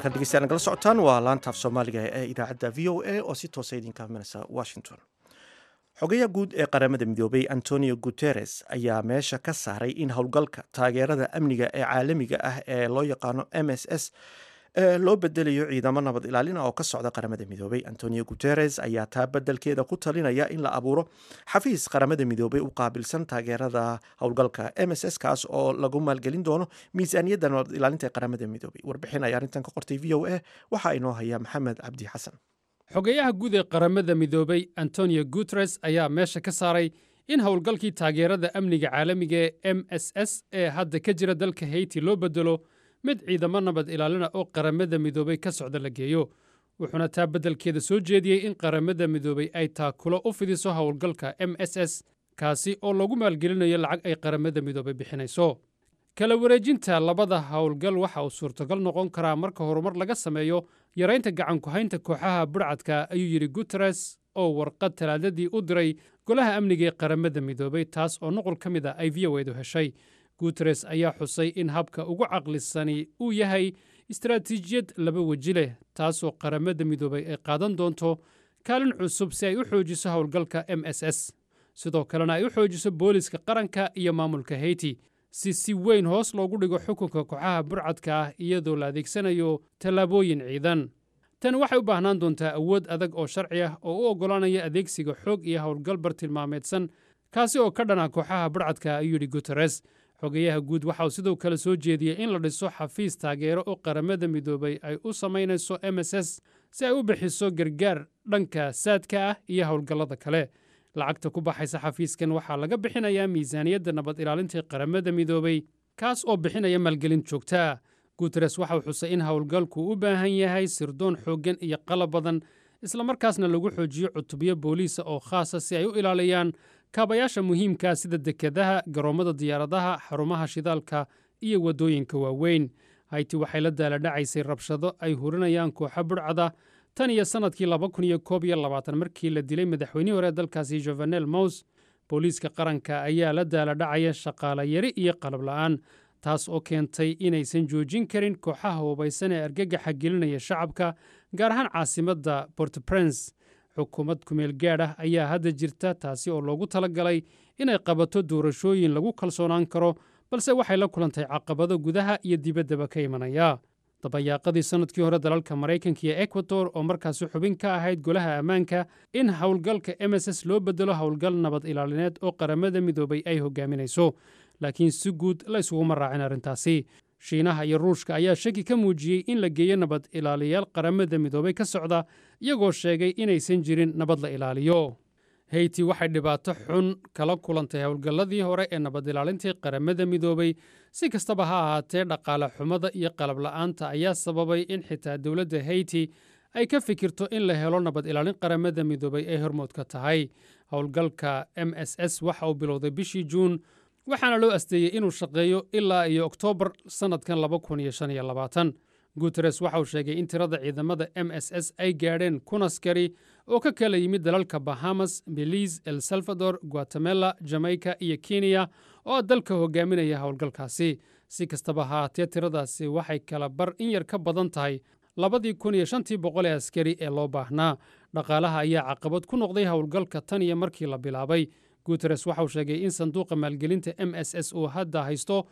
S1: halkan dhegeystayaal nagala socotaan waa laanta af soomaaliga ee idaacadda v o a oo si toosa idinka imanaysa washington xogayaha guud ee qaramada midoobay antonio guteres ayaa meesha ka saaray in howlgalka taageerada amniga ee caalamiga ah ee loo yaqaano m s s ee loo bedelayo ciidamo nabad ilaalina oo ka socda qaramada midoobay antonio guteres ayaa taa bedelkeeda ku talinaya in la abuuro xafiis qaramada midoobay u qaabilsan taageerada howlgalka m s s kaas oo lagu maalgelin doono miisaaniyadda nabad ilaalinta ee qaramada midoobay warbixin ayaa arrintan ka qortay v o a waxaa inoo haya maxamed cabdi xasan
S8: xogeyaha guud ee qaramada midoobay antonio guteres ayaa meesha ka saaray in howlgalkii taageerada amniga caalamiga ee m s s ee hadda ka jira dalka heyti loo bedelo mid ciidamo nabad ilaalina oo qaramada midoobay ka socda la geeyo wuxuuna taa beddelkeeda soo jeediyey in qaramada midoobay ay taakulo u fidiso howlgalka m s s kaasi oo lagu maalgelinayo lacag ay qaramada midoobay bixinayso kala wareejinta labada howlgal waxa uu suurtogal noqon karaa marka horumar laga sameeyo yaraynta gacanku-haynta kooxaha budhcadka ayuu yidhi guteres oo warqad talaadadii u diray golaha amniga ee qaramada midoobay taas oo nuqul ka mid a ay v o edu heshay guteres ayaa xusay in habka ugu caqlisani uu yahay istaraatiijiyad laba weji leh taasoo qaramada midoobay ay qaadan doonto kaalin cusub si ay u xoojiso howlgalka m s s sidoo kalena ay u xoojiso booliska qaranka iyo maamulka heyti si si weyn hoos loogu dhigo xukunka kooxaha burcadka ah iyadoo la adeegsanayo tallaabooyin ciidan tani waxay u baahnaan doontaa awood adag oo sharci ah oo u oggolaanaya adeegsiga xoog iyo howlgal bartilmaameedsan kaasi oo ka dhana kooxaha burcadka ayuu yidhi guteres xogeyaha guud waxa uu sidoo kale soo jeediyey in la dhiso xafiis taageero oo qaramada midoobay ay u samaynayso m s s si ay u bixiso gargaar dhanka saadka ah iyo howlgallada kale lacagta ku baxaysa xafiiskan waxaa laga bixinayaa miisaaniyadda nabad ilaalinta qaramada midoobay kaas oo bixinaya maalgelin joogtaa guteres waxa uu xusay in howlgalku u baahan yahay sirdoon xooggan iyo qalab badan islamarkaasna lagu xoojiyo cutubyo booliisa oo khaasa si ay u ilaaliyaan kaabayaasha muhiimkaa sida dekedaha garoommada diyaaradaha xarumaha shidaalka iyo waddooyinka waaweyn hayti waxay la daaladhacaysay rabshado ay hurinayaan kooxo budhcada tan iyo sannadkii laba kun iyo koob iyo labaatan markii la dilay madaxweynihii hore dalkaasi jovenel mous booliiska qaranka ayaa la daaladhacaya shaqaale yari iyo qalab la'aan taas oo keentay inaysan joojin karin kooxaha hubaysan ee argagaxa gelinaya shacabka gaar ahaan caasimadda bortoprince xukuumad kumeel gaadh ah ayaa hadda jirta taasi oo loogu tala galay inay qabato doorashooyin lagu kalsoonaan karo balse waxay la kulantay caqabado gudaha iyo dibaddaba ka imanaya dabayaaqadii sannadkii hore dalalka maraykanka iyo ekwador oo markaasi xubin ka ahayd golaha ammaanka in howlgalka m s s loo bedelo howlgal nabad ilaalineed oo qaramada midoobay ay hogaaminayso laakiin si guud la ysuguma raacin arrintaasi shiinaha iyo ruushka ayaa shaki ka muujiyey in la geeyo nabad ilaaliyaal qaramada midoobay ka socda iyagoo sheegay inaysan jirin nabad la ilaaliyo heyti waxay dhibaato xun kala kulantay howlgalladii hore ee nabad ilaalintii qaramada midoobay si kastaba ha ahaatee dhaqaale xumada iyo qalab la'aanta ayaa sababay in xitaa dowladda heyti ay ka fikirto in la helo nabad ilaalin qaramada midoobay ay hormood ka tahay howlgalka m s s waxa uu bilowday bishii juun waxaana loo asteeyey inuu shaqeeyo ilaa iyo oktoobar sannadkan laba kun iyo shan iyo labaatan guteres waxa uu sheegay in tirada ciidamada m s s ay gaadheen kun askari oo ka kala yimid dalalka bahamas belize el salvador guatemala jamaica iyo kenya oo dalka hogaaminaya howlgalkaasi si kastaba haatee tiradaasi waxay kala bar in yar ka badan tahay labadii kun iyo shantii boqol ee askari ee loo baahnaa dhaqaalaha ayaa caqabad ku noqday howlgalka tan iyo markii la bilaabay guteres waxa uu sheegay in sanduuqa maalgelinta m s s uu hadda haysto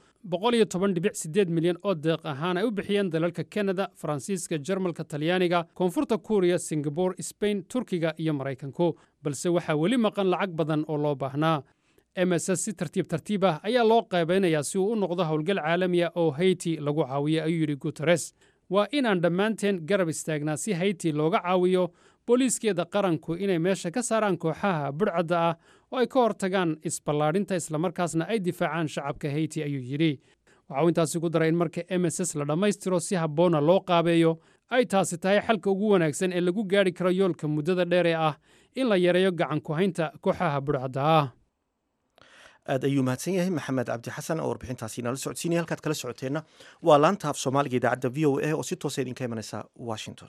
S8: milyan oo deeq ahaan ay u bixiyeen dalalka kanada faransiiska jarmalka talyaaniga koonfurta kuuriya singabore sbain turkiga iyo maraykanku balse waxaa weli maqan lacag badan oo loo baahnaa m s s si tartiib tartiib ah ayaa loo qaybaynayaa si uu u noqdo howlgal caalamiya oo hayti lagu caawiyo ayuu yidhi guteres waa inaan dhammaanteen garab istaagnaa si hayti looga caawiyo booliiskeeda qaranku inay meesha ka saaraan kooxaha budhcadda ah oo ay ka hortagaan isballaadhinta islamarkaasna ay difaacaan shacabka heyti ayuu yidhi waxauu intaasi ku daray in marka m s s la dhammaystiro si habboonna loo qaabeeyo ay taasi tahay xalka ugu wanaagsan ee lagu gaadhi karo yoolka muddada dheer ee ah in la yareeyo gacan ku-haynta kooxaha budhcadda ah
S1: aad ayuu mahadsan yahay maxamed cabdi xasan oo warbixintaasi nala socodsiinaya halkaad kala socoteenna waa laanta af soomaaliga idaacadda v o a oo si toosa idinka imanaysa washington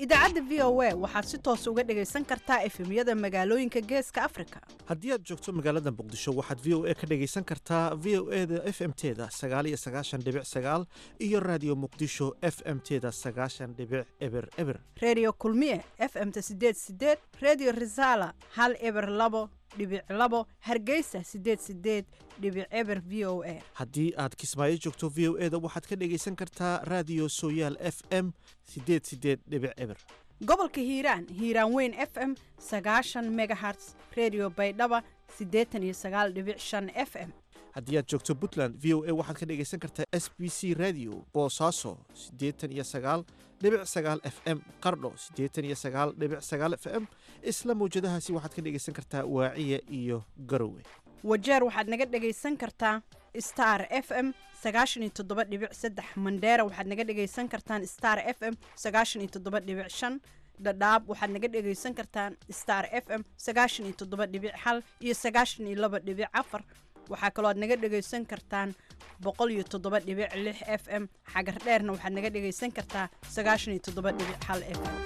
S9: idaacadda v o a waxaad si toos uga dhegaysan kartaa efemyada magaalooyinka geeska afrika
S1: haddii aad joogto magaalada muqdisho waxaad v o a ka dhegaysan kartaa v o e da f m teda sagaaliyo sagaashan dhibic sagaal iyo raadiyo muqdisho f m teda sagaashan dhibic eber eber
S9: redio kulmiye f m-ta sideed sideed redio resala hal eber labo dhibic labo hargeysa sideed sideed dhibic eber v o a
S1: haddii aad kismaayo joogto v o e da waxaad ka dhegaysan kartaa raadiyo sooyaal f m sideed sideed dhibic eber
S9: gobolka hiiraan hiiraan weyn f m sagaashan megaherts redio baydhaba siddeetan iyo sagaal dhibic shan f m
S1: haddii aad joogto puntland v o a waxaad ka dhegaysan kartaa s b c radio boosaaso siddeetan iyo sagaal dhibic sagaal f m qardho siddeetan iyo sagaal dhibic sagaal f m isla mawjadahaasi waxaad ka dhegaysan kartaa waaciya iyo garowe
S9: wajeer waxaad naga dhegaysan kartaa star f m sagaashan iyo toddoba dhibic saddex mandheera waxaad naga dhegaysan kartaan star f m sagaashan iyo toddoba dhibic shan dhadhaab waxaad naga dhegaysan kartaan star f m sagaashan iyo toddoba dhibic hal iyo sagaashan iyo laba dhibic afar waxaa kaloo aad naga dhegaysan kartaan boqol iyo toddoba dhibic lix f m xagar dheerna waxaad naga dhegaysan kartaa sagaashan iyo toddoba dhibic hal f m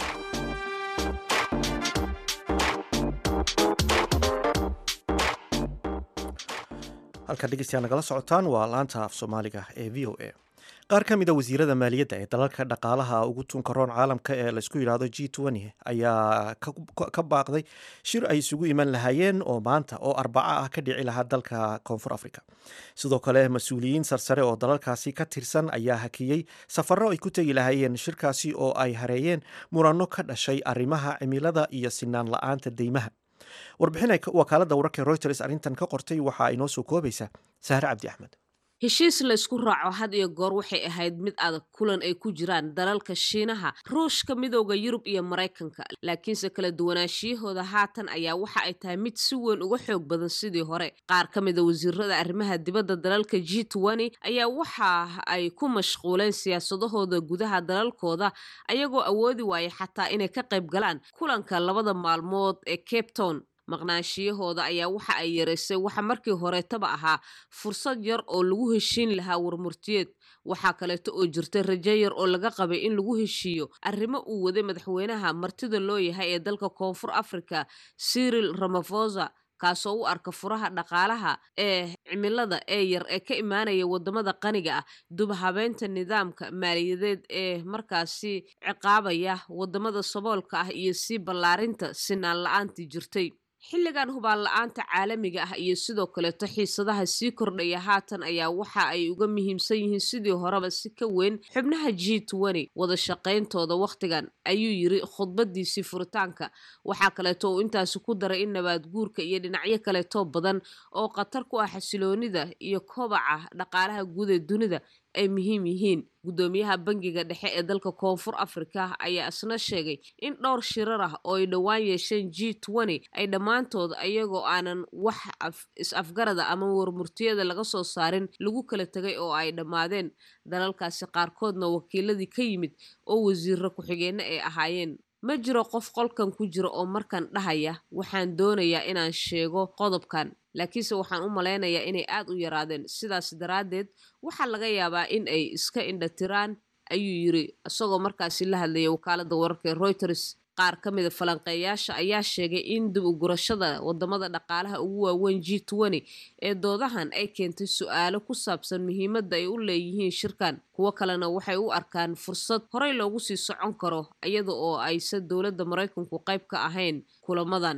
S1: halkaad dhegeystayaa nagala socotaan waa laanta af soomaaliga ee v o a qaar ka mid a wasiirada maaliyadda ee dalalka dhaqaalaha ugu tunka roon caalamka ee laysku yidhaahdo g n ayaa ka baaqday shir ay isugu iman lahaayeen oo maanta oo arbaco ah ka dhici lahaa dalka koonfur africa sidoo kale mas-uuliyiin sarsare oo dalalkaasi ka tirsan ayaa hakiyey safarro ay ku tegi lahaayeen shirkaasi oo ay hareeyeen muranno ka dhashay arrimaha cimilada iyo sinaan la-aanta deymaha warbixin wakaaladda wararka reuters arrintan ka qortay waxaa inoo soo koobaysa sahre cabdi axmed
S10: heshiis laysku raaco had iyo goor waxay ahayd mid adag kulan ay ku jiraan dalalka shiinaha ruushka midooda yurub iyo maraykanka laakiinse kala duwanaashiyahooda haatan ayaa waxa ay tahay mid si weyn uga xoog badan sidii hore qaar ka mida wasiirada arrimaha dibadda dalalka g ayaa waxa ay ku mashquuleen siyaasadahooda gudaha dalalkooda ayagoo awoodi waaya xataa inay ka qayb galaan kulanka labada maalmood ee cape town maqnaanshiyahooda ayaa waxa ay yaraysay waxa markii horeetaba ahaa fursad yar oo lagu heshiin lahaa warmurtiyeed waxaa kaleeto oo jirta rajo yar oo laga qabay in lagu heshiiyo arrimo uu waday madaxweynaha martida loo yahay ee dalka koonfur africa cyril ramafosa kaasoo u arka furaha dhaqaalaha ee cimilada ee yar ee ka imaanaya wadamada qaniga ah dubhabeynta nidaamka maaliyadeed ee markaasi ciqaabaya wadamada saboolka ah iyo sii ballaarinta sinaan la-aantii jirtay xilligan hubaan la-aanta caalamiga ah iyo sidoo kaleeto xiisadaha sii kordhaya haatan ayaa waxa ay uga muhiimsan yihiin sidii horeba si ka weyn xubnaha g wada shaqayntooda wakhtigan ayuu yiri khudbadiisii furitaanka waxaa kaleeto uu intaasi ku daray in nabaad guurka iyo dhinacyo kaleetoo badan oo khatar ku ah xasiloonida iyo kobaca dhaqaalaha guud ee dunida ay muhiim yihiin guddoomiyaha bangiga dhexe ee dalka koonfur afrika ayaa isna sheegay in dhowr shirar ah oo ay dhowaan yeesheen g ay dhammaantood ayagoo aanan wax is-afgarada ama warmurtiyada laga soo saarin lagu kala tegay oo ay dhammaadeen dalalkaasi qaarkoodna wakiiladii ka yimid oo wasiiro ku-xigeenno ay ahaayeen ma jiro qof qolkan ku jira oo markan dhahaya waxaan doonayaa inaan sheego qodobkan laakiinse waxaan u malaynayaa inay aad u yaraadeen sidaas daraaddeed waxaa laga yaabaa in ay iska indhatiraan ayuu yiri isagoo markaasi la hadlayay wakaaladda wararka ee reuters qaar ka mida falanqeeyaasha ayaa sheegay in dib u gurashada wadamada dhaqaalaha ugu waaweyn g ee doodahan ay keentay su-aalo ku saabsan muhiimadda ay u leeyihiin shirkan kuwo kalena waxay u arkaan fursad horey loogu sii socon karo iyada oo aysan dowladda maraykanku qayb ka ahayn kulamadan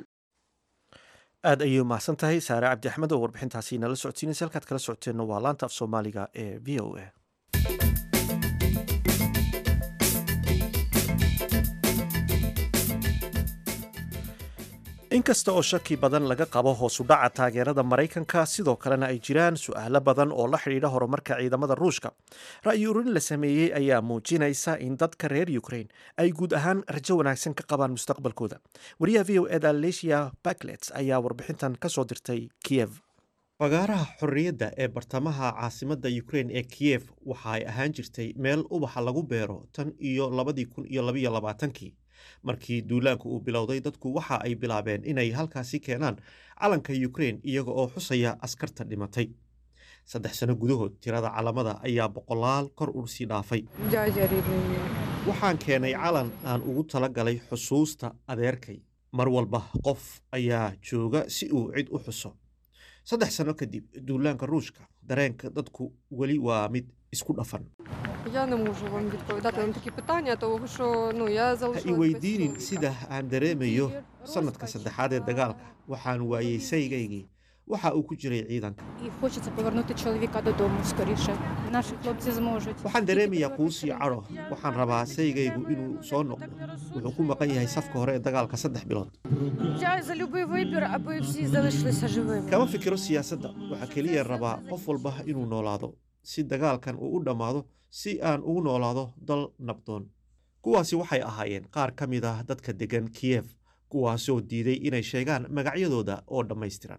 S1: aad ayay umahadsan tahay saare cabdi axmed oo warbixintaasi nala socodsiinaysa halkaad kala socoteenna waa laanta af soomaaliga ee v o a inkasta oo shaki badan laga qabo hoosu dhaca taageerada maraykanka sidoo kalena ay jiraan su-aalo badan oo la xidhiidha horumarka ciidamada ruushka ra'yi urin la sameeyey ayaa muujinaysa in dadka reer ukraine ay guud ahaan rajo wanaagsan ka qabaan mustaqbalkooda wariyaha v o eda lesia baklet ayaa warbixintan ka soo dirtay kiyev fagaaraha xorriyadda ee bartamaha caasimadda ukraine ee kiyef waxa ay ahaan jirtay meel ubaxa lagu beero tan iyo labadii kun iyo labaiyo labaatankii markii duulaanku uu bilowday dadku waxa ay bilaabeen inay halkaasi keenaan calanka ukraine iyaga oo xusaya askarta dhimatay saddex sano gudahood tirada calamada ayaa boqolaal kor ursii dhaafay waxaan keenay calan aan ugu tala galay xusuusta adeerkay mar walba qof ayaa jooga si uu cid u xuso saddex sano kadib duulaanka ruushka dareenka dadku weli waa mid isku dhafan
S11: Я не можу вам відповідати на такі питання, тому що ну я
S1: ha i
S11: залишилась
S1: weydiinin
S11: без
S1: sida aan dareemayo sanadka saddexaad ee dagaalka waxaan waayey saygaygii waxa uu ku jiray ciidanka
S12: І хочеться повернути чоловіка додому скоріше. Наші хлопці зможуть.
S1: waxaan dareemayaa quus iyo cadho waxaan rabaa saygaygu inuu soo noqdo wuxuu ku maqan yahay safka hore ee dagaalka saddex bilood
S11: Я за любий вибір, аби всі залишилися живими.
S1: kama fikiro siyaasadda waxaa keliya rabaa qof walba inuu noolaado si dagaalkan uu u dhammaado si aan ugu noolaado dal nabdoon kuwaasi waxay ahaayeen qaar ka mid ah dadka deggan kiyef kuwaasoo diiday inay sheegaan magacyadooda oo dhammaystiran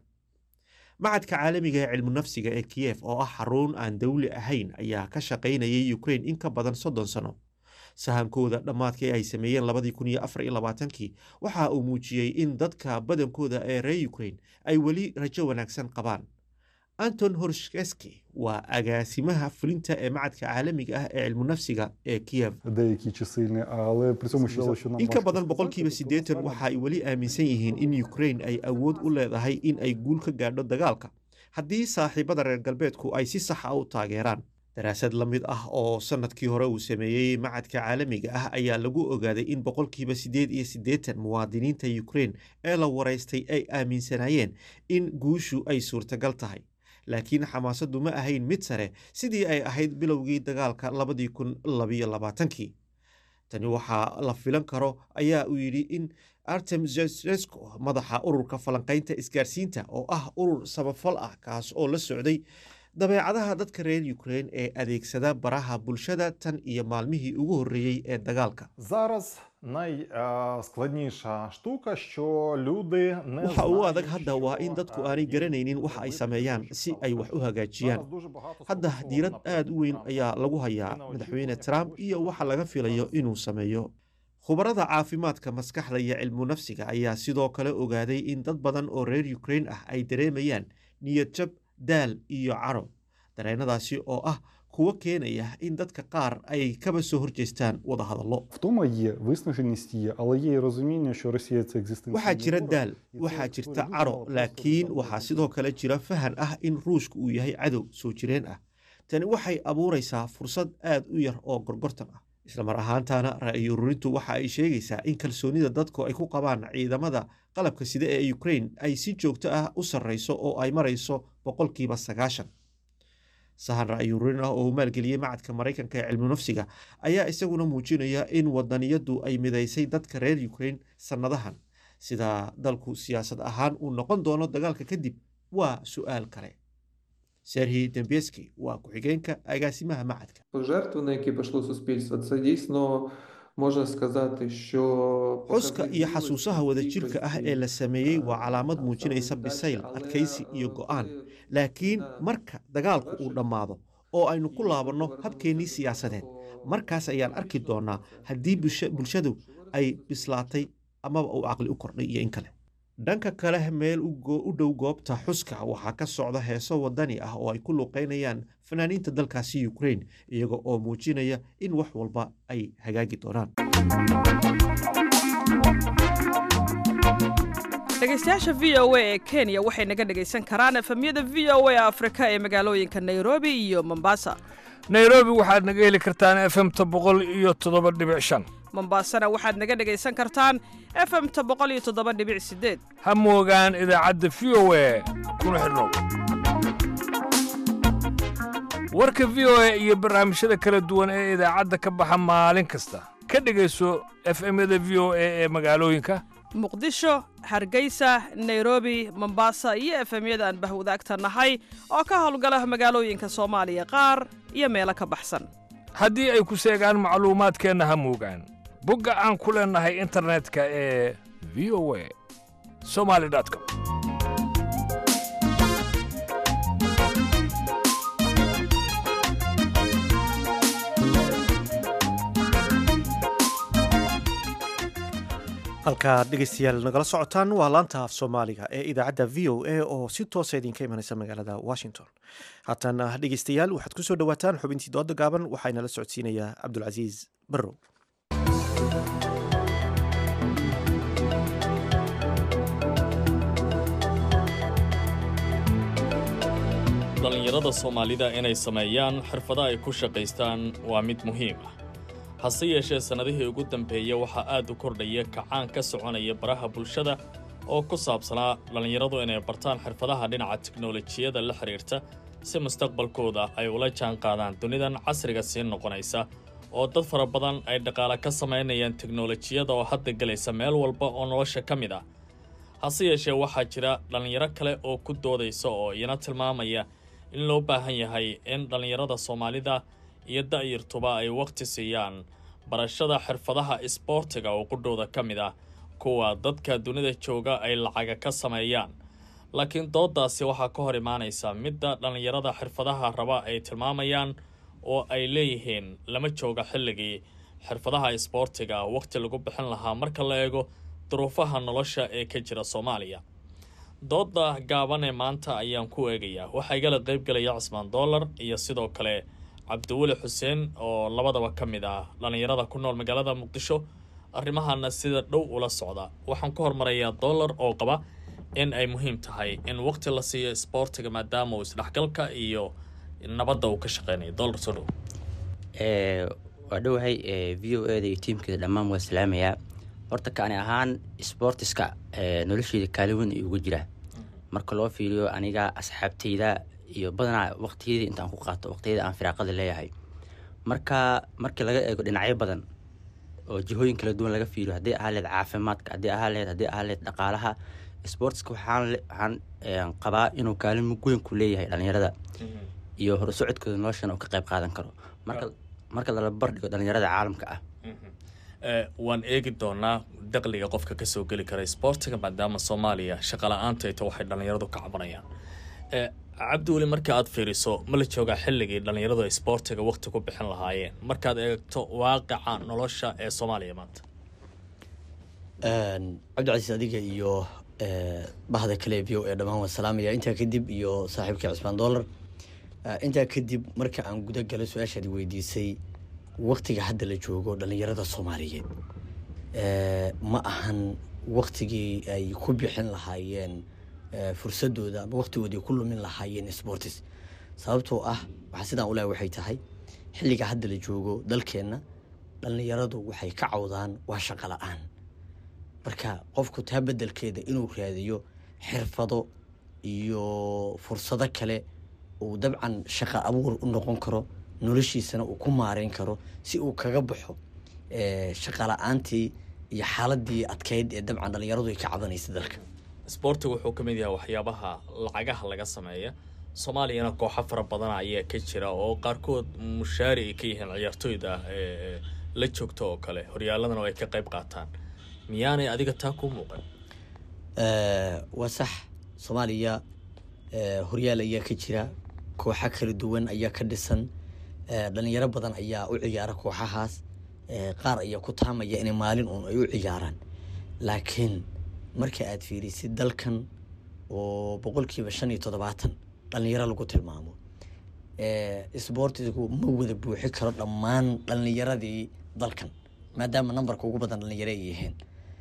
S1: macadka caalamiga ee cilmu nafsiga ee kiyef oo ah xarun aan dawli ahayn ayaa ka shaqaynayay ukrain in ka badan soddon sano sahankooda dhammaadkii ay sameeyeen labadii kun iyo afar iyo labaatankii waxa uu muujiyey in dadka badankooda ee reer ukrain ay weli rajo wanaagsan qabaan anton horshkeski waa agaasimaha fulinta ee macadka caalamiga ah ee cilmu nafsiga ee kiyef
S13: деякі чисельні, але при цьому ще що нам
S1: in ka
S13: важко
S1: badan boqolkiiba siddeetan waxa ay weli aaminsan yihiin in ukrain ay awood u leedahay in ay guul ka gaadho dagaalka haddii saaxiibada reer galbeedku ay si sax ah u taageeraan daraasad la mid ah oo sannadkii hore uu sameeyey macadka caalamiga ah ayaa lagu ogaaday in boqolkiiba siddeed iyo siddeetan muwaadiniinta ukrain ee la waraystay ay aaminsanaayeen in guushu ay suurtagal tahay laakiin xamaasaddu ma ahayn mid sare sidii ay ahayd bilowgii dagaalka labadii kun labiyo labaatankii tani waxaa la filan karo ayaa uu yidhi in artem zesco madaxa ururka falanqaynta isgaarsiinta oo ah urur samafal ah kaas oo la socday dabeecadaha dadka reer ukrain ee adeegsada baraha bulshada tan iyo maalmihii ugu horreeyey ee dagaalka
S13: Зараз найскладніша штука, що люди не
S1: waxa ugu
S13: знають,
S1: adag hadda waa in dadku aanay garanaynin waxa ay sameeyaan si ay wax u hagaajiyaan hadda diirad aad u weyn ayaa lagu hayaa madaxweyne trump iyo waxa laga filayo inuu sameeyo khubarada caafimaadka maskaxda iyo cilmu nafsiga ayaa sidoo kale ogaaday in dad badan oo reer ukrain ah ay dareemayaan niyadjab daal iyo caro dareennadaasi oo ah kuwa keenaya in dadka qaar ay kaba soo horjeestaan wadahadallo
S13: Втома є, виснаженість є, але є і розуміння, що Росія це екзистенційний
S1: waxaa jira
S13: ворог.
S1: daal waxaa jirta caro laakiin waxaa sidoo kale jira fahan ah in ruushku uu yahay cadow soo jireen ah tani waxay abuuraysaa fursad aad u yar oo gorgortan ah isla mar ahaantaana ra'yi ururintu waxa ay sheegaysaa in kalsoonida dadku ay ku qabaan ciidamada qalabka sida ee ukrain ay si joogto ah u sarreyso oo ay marayso boqolkiiba sagaashan sahan ra'yi ururin ah oo uu maalgeliyey macadka maraykanka ee cilmu nafsiga ayaa isaguna muujinaya in wadaniyadu ay midaysay dadka reer ukrain sannadahan sida dalku siyaasad ahaan uu noqon doono dagaalka kadib waa su'aal kale serhi dembeski waa ku-xigeenka agaasimaha macadka
S14: Жертви, на які пішло суспільство, це дійсно можна сказати, що
S1: xuska iyo xasuusaha wadajirka ah ee la sameeyey waa calaamad muujinaysa bisayl adkaysi iyo go'aan laakiin marka dagaalku uu dhammaado oo aynu ku laabanno habkeennii siyaasadeed markaas ayaan arki doonnaa haddii bulsha- bulshadu ay bislaatay amaba uu caqli u kordhay iyo in kale dhanka kale meel u go- u dhow goobta xuska waxaa ka socda heeso wadani ah oo ay ku luqeynayaan fanaaniinta dalkaasi ukrain iyaga oo muujinaya in wax walba ay hagaagi doonaan
S15: dhegaystayaasha v o a ee kenya waxay naga dhegaysan karaan efemyada v o a afrika ee magaalooyinka nairobi iyo mombasa
S16: nairobi waxaad naga heli kartaan efemta boqol iyo toddoba dhibic shan
S15: mombasana waxaad naga dhegaysan kartaan efemta boqol iyo toddoba dhibic sideed
S16: ha moogaan idaacadda v o a kuna xidhnow warka v o a iyo barnaamijyada kala duwan ee idaacadda ka baxa maalin kasta ka dhegayso efemyada v o a ee magaalooyinka
S15: muqdisho hargeysa nairobi mombasa iyo efemyada aan bahwadaagta nahay oo ka howlgala magaalooyinka soomaaliya qaar iyo meelo ka baxsan
S16: haddii ay ku seegaan macluumaadkeenna ha moogaan bogga aan ku leennahay internetka ee v o a somali com
S1: halkaad dhegeystayaal nagala socotaan waa laanta af soomaaliga ee idaacadda v o a oo si toosa idinka imanaysa magaalada washington haatana dhegeystayaal waxaad kusoo dhowaataan xubintii dooda gaaban waxaana la socodsiinayaa cabdulcasiis barrow
S4: dhallinyarada soomaalida inay sameeyaan xirfado ay ku shaqaystaan waa mid muhiim ah hase yeeshee sannadihii ugu dambeeya waxaa aad u kordhaya kacaan ka soconaya baraha bulshada oo ku saabsanaa dhallinyaradu inay bartaan xirfadaha dhinaca tiknolojiyada la xidhiirta si mustaqbalkooda ay ula jaan qaadaan dunidan casriga sii noqonaysa oo dad fara badan ay dhaqaale ka samaynayaan teknolojiyada oo hadda gelaysa meel walba oo nolosha ka mid ah hase yeeshee waxaa jira dhallinyaro kale oo ku doodaysa oo iyana tilmaamaya in loo baahan yahay in dhallinyarada soomaalida iyo da'yartuba ay wakhti siiyaan barashada xirfadaha isboortiga oo qudhooda ka mid ah kuwa dadka dunida jooga ay lacaga ka sameeyaan laakiin dooddaasi waxaa ka hor imaanaysa midda dhallinyarada xirfadaha raba ay tilmaamayaan oo ay leeyihiin lama jooga xilligii xirfadaha isboortiga wakhti lagu bixin lahaa marka la eego duruufaha nolosha ee ka jira soomaaliya doodda gaaban ee maanta ayaan ku eegayaa waxaa igala qaybgelaya cismaan dollar iyo sidoo kale cabdiweli xuseen oo labadaba ka mid ah dhallinyarada ku nool magaalada muqdisho arrimahana sida dhow ula socda waxaan ku hormarayaa dollar oo qaba in ay muhiim tahay in waqti la siiyo isboortiga maadaama uu isdhexgalka iyo nabadda uu ka shaqeynayo dollar soo dhow
S5: waa dhowahay v o eda iyo tiimkeeda dhammaan waa salaamayaa horta kaani ahaan sportiska nolosheeda kaalin weyn ay uga jiraa marka loo fiiriyo aniga asxaabteyda iyo badanaa waqtiyadii intaan ku qaato waqtiyada aan firaaqada leeyahay marka markii laga eego dhinacyo badan oo jihooyin kala duwan laga fiiriyo haddii ahaa leed caafimaadka haddii ahaa leed haddii ahaa leed dhaqaalaha sportska waxaan waxaan qabaa inuu kaalin mug weyn ku leeyahay dhalinyarada iyo horusocodkooda noloshana uu ka qayb qaadan karo marka marka lala bardhigo dhalinyarada caalamka ah
S4: waan eegi doonaa daqliga qofka kasoo geli kara isboortiga maadaama soomaaliya shaqa la-aanta ay ta waxay dhallinyaradu ka cabanayaan cabdiweli marka aad fiiriso ma la joogaa xilligii dhallinyaradu isboortiga waqti ku bixin lahaayeen markaad eegto waaqica nolosha ee soomaaliya maanta
S2: cabdicasiis adiga iyo bahda kale v o ee dhammaan waan salaamaya intaa kadib iyo saaxiibkii cusmaan dollar intaa kadib marka aan guda galo su-aashaadi weydiisay waktiga hadda la joogo dhalinyarada soomaaliyeed ma ahan waktigii ay ku bixin lahaayeen fursadooda ama waktigoodii ku lumin lahaayeen sportis sababtoo ah waxaa sidaan ulahay waxay tahay xilliga hadda la joogo dalkeenna dhalinyaradu waxay ka cawdaan waa shaqo la-aan marka qofku taa bedelkeeda inuu raadiyo xirfado iyo fursado kale uu dabcan shaqo abuur u noqon karo noloshiisana uu ku maareyn karo si uu kaga baxo shaqa la-aantii iyo xaaladii adkeyd ee dabcan dhalinyaradu ay ka cabanaysa dalka
S4: isboortigu wuxuu ka mid yahay waxyaabaha lacagaha laga sameeya soomaaliyana kooxo fara badan ayaa ka jira oo qaarkood mushaari ay ka yihiin ciyaartooyda la joogta oo kale horyaaladana ay ka qayb qaataan miyaanay adiga taa ku muuqan
S2: waa sax soomaaliya horyaal ayaa ka jira kooxo kala duwan ayaa ka dhisan dhalinyaro badan ayaa u ciyaara kooxahaas qaar ayaa ku taamaya inay maalin uun ay u ciyaaraan laakiin marka aad fiirisid dalkan oo boqolkiiba shan iyo toddobaatan dhalinyaro lagu tilmaamo sboortigu ma wada buuxi karo dhammaan dhalinyaradii dalkan maadaama nambarka ugu badan dhalinyaro ay yihiin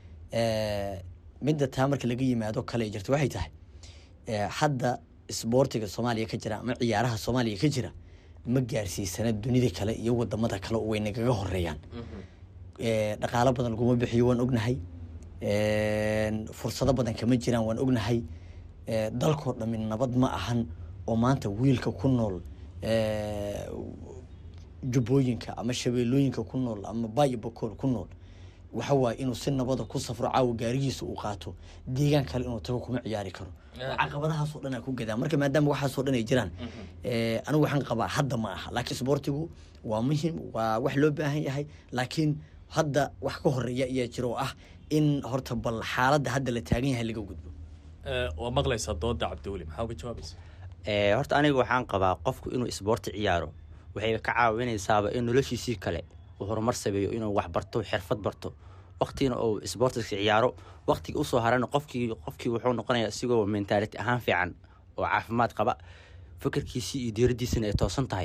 S2: midda taa marka laga yimaado kale jirta waxay tahay hadda sboortiga soomaaliya ka jira ama ciyaaraha soomaaliya ka jira ma gaarsiisana dunida kale iyo wadamada kale way nagaga horeeyaan dhaqaalo badan laguma bixiyo waan ognahay fursado badan kama jiraan waan ognahay dalkoo dhami nabad ma ahan oo maanta wiilka ku nool jubbooyinka ama shabeellooyinka ku nool ama bayo bakool ku nool waxa waaye inuu si nabada ku safro caawa gaarigiisa uu qaato deegaan kale inuu tago kuma ciyaari karo caqabadahaasoo dhan aa ku gadaa marka maadaama waxaasoo dhan ay jiraan anigu waxaan qabaa hadda ma aha laakiin isboortigu waa muhim waa wax loo baahan yahay laakiin hadda wax ka horeeya ayaa jira oo ah in horta bal xaaladda hadda la taagan yahay laga gudbo
S4: waa maqlaysaa dooda cabdiweli maxaa uga jawaabaysa
S5: horta aniga waxaan qabaa qofku inuu isboorti ciyaaro waxay ka caawinaysaaba in noloshiisii kale uu horumar sameeyo inuu wax barto xirfad barto waqtigina uu isboortiska ciyaaro waqtiga usoo harana qofkii qofkii wuxuu noqonayaa isigoo mentaality ahaan fiican oo caafimaad qaba fikirkiisii iyo diiradiisina ay toosan tahay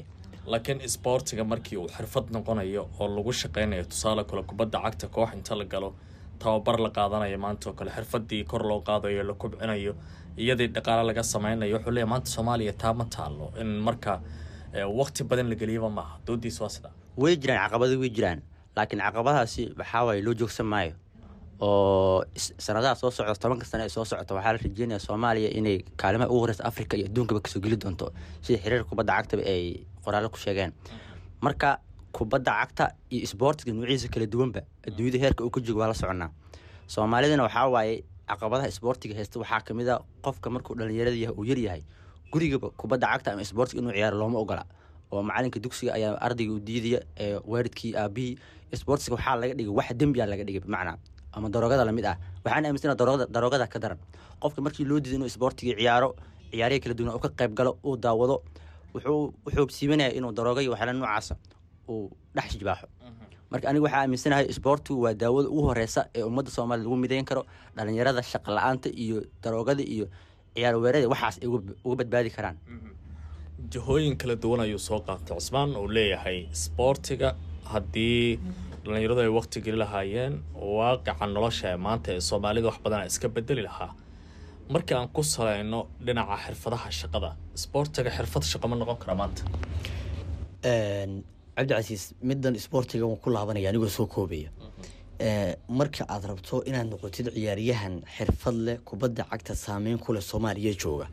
S4: laakiin isboortiga markii uu xirfad noqonayo oo lagu shaqeynayo tusaale kale kubadda cagta koox inta la galo tababar la qaadanayo maanta oo kale xirfadii kor loo qaadayo la kubcinayo iyadii dhaqaale laga sameynayo wuxuu leeyahy maanta soomaaliya taa ma taalo in marka waqti badan la geliyaba maaha doodiis waa sidaa
S5: way jiraan caqabado way jiraan laakiin caqabadahaasi waxaa waaye loo joogsan maayo oo sanadaha soo socda tobanka sane ee soo socota waxaa la rajeynaya soomaaliya inay kaalimaha ugu horeysa africa iyo adduunkaba kasoo geli doonto sida xiriir kubadda cagtaba ay qoraallo ku sheegeen marka kubadda cagta iyo isboortiga nuuciisa kala duwanba adduunyada heerka uu ka joogo waa la soconaa soomaalidana waxaa waaye caqabadaha isboortiga haysta waxaa kamid a qofka markuu dhalinyarada yahay uu yaryahay gurigaba kubadda cagta ama isboortiga inuu ciyaaro looma ogola oo macalinka dugsiga ayaa ardayga u diidaya ee waalidkii aabihii isboortiga waxaa laga dhigay wax dembiyaa laga dhigay bimacnaa ama daroogada lamid ah waxaan aaminsana daroogada daroogada ka daran qofka markii loo diiday inuu isboortiga ciyaaro ciyaarihii kala duwan uu ka qayb galo uu daawado wuxuu wuxuu siibanaya inuu darooga iyo waxyaala noocaasa uu dhex jibaaxo marka aniga waxaa aaminsanahay isboortigu waa daawada ugu horeysa ee ummadda soomaaliya lagu midayn karo dhalinyarada shaqa la-aanta iyo daroogada iyo ciyaar weerada waxaas ay uga badbaadi karaan
S4: jihooyin kala duwan ayuu soo qaatay cusmaan uu leeyahay isboortiga haddii dhalinyaradu ay waqti geli lahaayeen waaqica nolosha ee maanta ee soomaalida wax badan iska bedeli lahaa markii aan ku saleyno dhinaca xirfadaha shaqada isboortiga xirfad shaqo ma noqon kara maanta
S17: cabdicasiis middan isboortiga waan ku laabanaya anigoo soo koobaya marka aad rabto inaad noqotid ciyaaryahan xirfad leh kubadda cagta saameyn ku leh soomaaliya jooga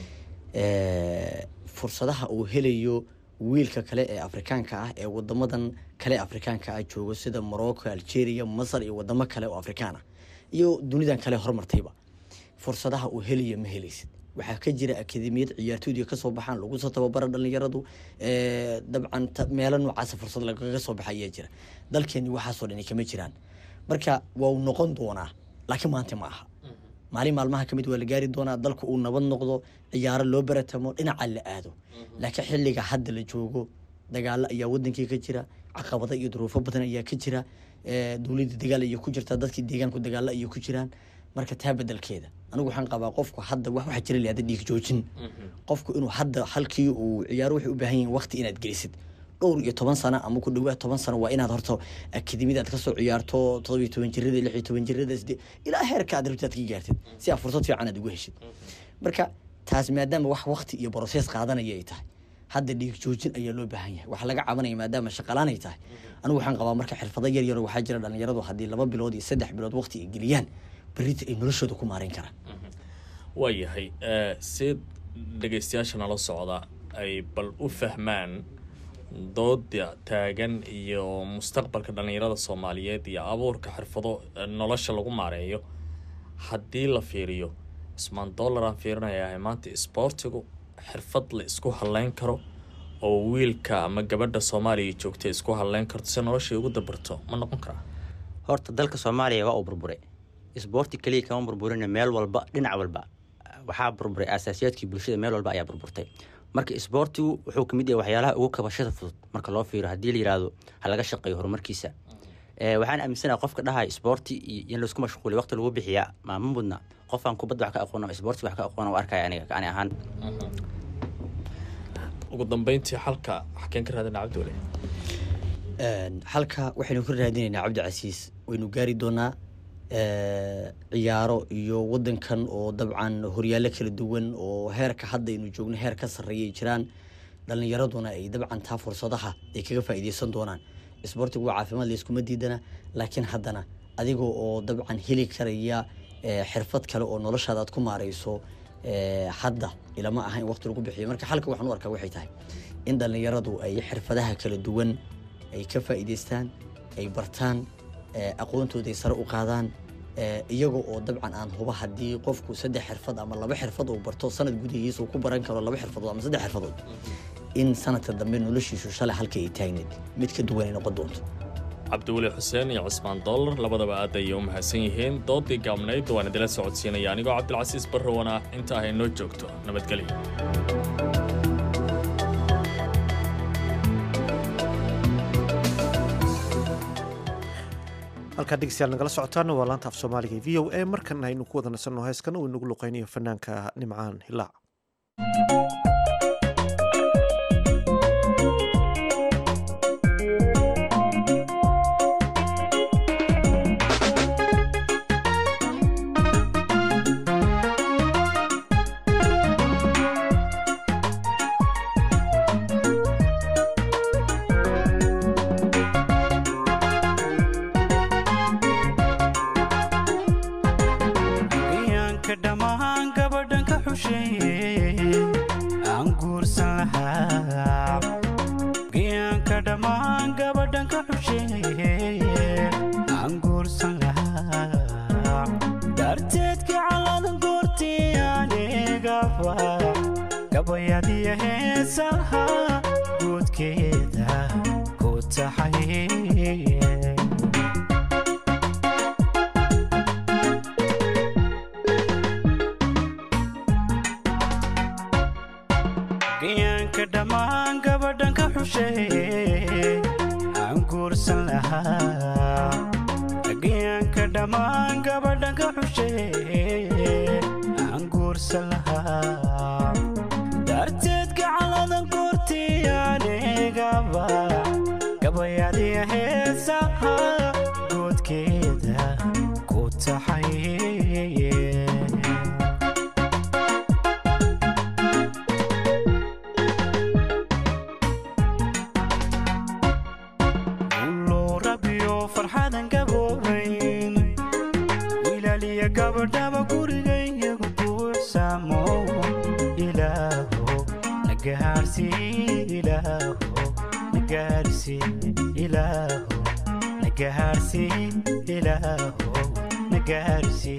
S17: fursadaha uu helayo wiilka kale ee afrikaanka ah ee wadamadan kale afrikaanka ah joogo sida morocco algeria masar iyo wadamo kale oo afrikaan ah iyo dunidan kale hormartayba fursadaha uu helayo ma helaysid waxaa ka jira akademiyad ciyaartooyda kasoo baxaan lagu soo tababara dhalinyaradu dabcan meelo noocaasa fursad lagaga soo baxa ayaa jira dalkeeni waxaasoo dhani kama jiraan marka waa uu noqon doonaa laakiin maanta ma aha maalin maalmaha kamid waa la gaari doonaa dalku uu nabad noqdo ciyaaro loo baratamo dhinaca la aado laakiin xiliga hadda la joogo dagaalo ayaa wadankii ka jira caqabado iyo duruufo badan ayaa ka jira dowladda dagaal ayay ku jirtaa dadkii deegaanku dagaalo ayay ku jiraan marka taa bedelkeeda anigu waxaan qabaa qofku hadda wax waxaa jira lahada dhiig joojin qofku inuu hadda halkii uu ciyaaro waxay u baahan yihin waqti inaad gelisid dhowr iyo toban sano ama ku dhawaad toban sano waa inaad horta akademiyada aad kasoo ciyaarto todobiyo toban jirada lix iyo toban jirada sidee ilaa heerka aad rabtid aad ka gaartid si aad fursad fiican aad ugu heshid marka taas maadaama wax waqti iyo brosees qaadanaya ay tahay hadda dhiig joojin ayaa loo baahan yahay waxaa laga cabanaya maadaama shaqalaan ay tahay anigu waxaan qabaa marka xirfado yar yar waxaa jira dhalinyaradu haddii laba bilood iyo saddex bilood waqti ay geliyaan berita ay noloshooda ku maareyn karaan
S4: waayahay si dhegeystayaasha nala socda ay bal u fahmaan dooda taagan iyo mustaqbalka dhalinyarada soomaaliyeed iyo abuurka xirfado nolosha lagu maareeyo haddii la fiiriyo cusmaan dollar aan fiirinayahay maanta isboortigu xirfad la isku halleyn karo oo wiilka ama gabadha soomaaliya joogta isku halleyn karto si noloshay ugu dabarto ma noqon karaa
S5: horta dalka soomaaliya waa uu burburay isboorti keliya kama burburin meel walba dhinac walba waxaa burburay asaasiyaadkii bulshada meel walba ayaa burburtay marka isboortigu wuxuu kamid yahay waxyaalaha ugu kabashada fudud marka loo fiiro haddii la yihahdo ha laga shaqeeyo horumarkiisa waxaan aaminsanaha qofka dhahay isboorti iyo in laisku mashquuliy waqti lagu bixiyaa maama mudna qofaan kubadda wax ka aqoon isboorti wax ka aqoon u arkaya aniga ani ahaan
S4: ugu dambeyntii xalka xakeen ka raadina cabdiwale
S17: halka waxaynu ka raadinaynaa cabdicasiis waynu gaari doonaa ciyaaro iyo wadankan oo dabcan horyaalo kala duwan oo heerka hadda aynu joogno heer ka sarreeyay jiraan dhalinyaraduna ay dabcan taa fursadaha ay kaga faa'iideysan doonaan isboortigu waa caafimaad layskuma diidana laakiin haddana adigoo oo dabcan heli karaya xirfad kale oo noloshaada aad ku maareyso hadda ilama aha in waqti lagu bixiyo marka xalka waxaan u arkaa waxay tahay in dhalinyaradu ay xirfadaha kala duwan ay ka faa'iideystaan ay bartaan aqoontooda ay sare u qaadaan iyaga oo dabcan aan huba haddii qofku saddex xirfad ama laba xirfad uu barto sanad gudihiisa uu ku baran karo laba xirfadood ama saddex xirfadood in sanadka dambe noloshiisu shalay halka ay taagneed mid ka duwan ay noqon doonto
S4: cabdiweli xuseen iyo cusmaan dollar labadaba aad ayay u mahadsan yihiin doodii gaabnayd waan idila socodsiinaya anigoo cabdilcasiis barrowan ah inta ah inoo joogto nabadgelyo
S1: halkaa dhegeystayaal nagala socotaana waa laanta af soomaaliga v o a markan aynu ku wada nasanno heeskan uu inagu luqeynayo fanaanka nimcaan hilaac
S18: gayaanka dhammaan gabadhan ka xusheeye aan guursan lahaa darteedka calladan goortii anigaba gabayadiya heesaha guudkeeda ku taxay gayaanka dhammaan gabadhan ka xusheeye aan guursan lahaa gayaanka dhammaan gabadhan ka xusheeye aan guursan lahaa darteed gacaladan goortii anigaba gabayadiya heesaha goodkeeda ku taxay Ulo rabiyo farxadan gaboobayn wilaaliya gabadhaba gurigayyagu buuxsamo ilaaho nagahaarsi ilaaho nagahaarsi ilaaho nagahaarsi ilaaho nagahaarsi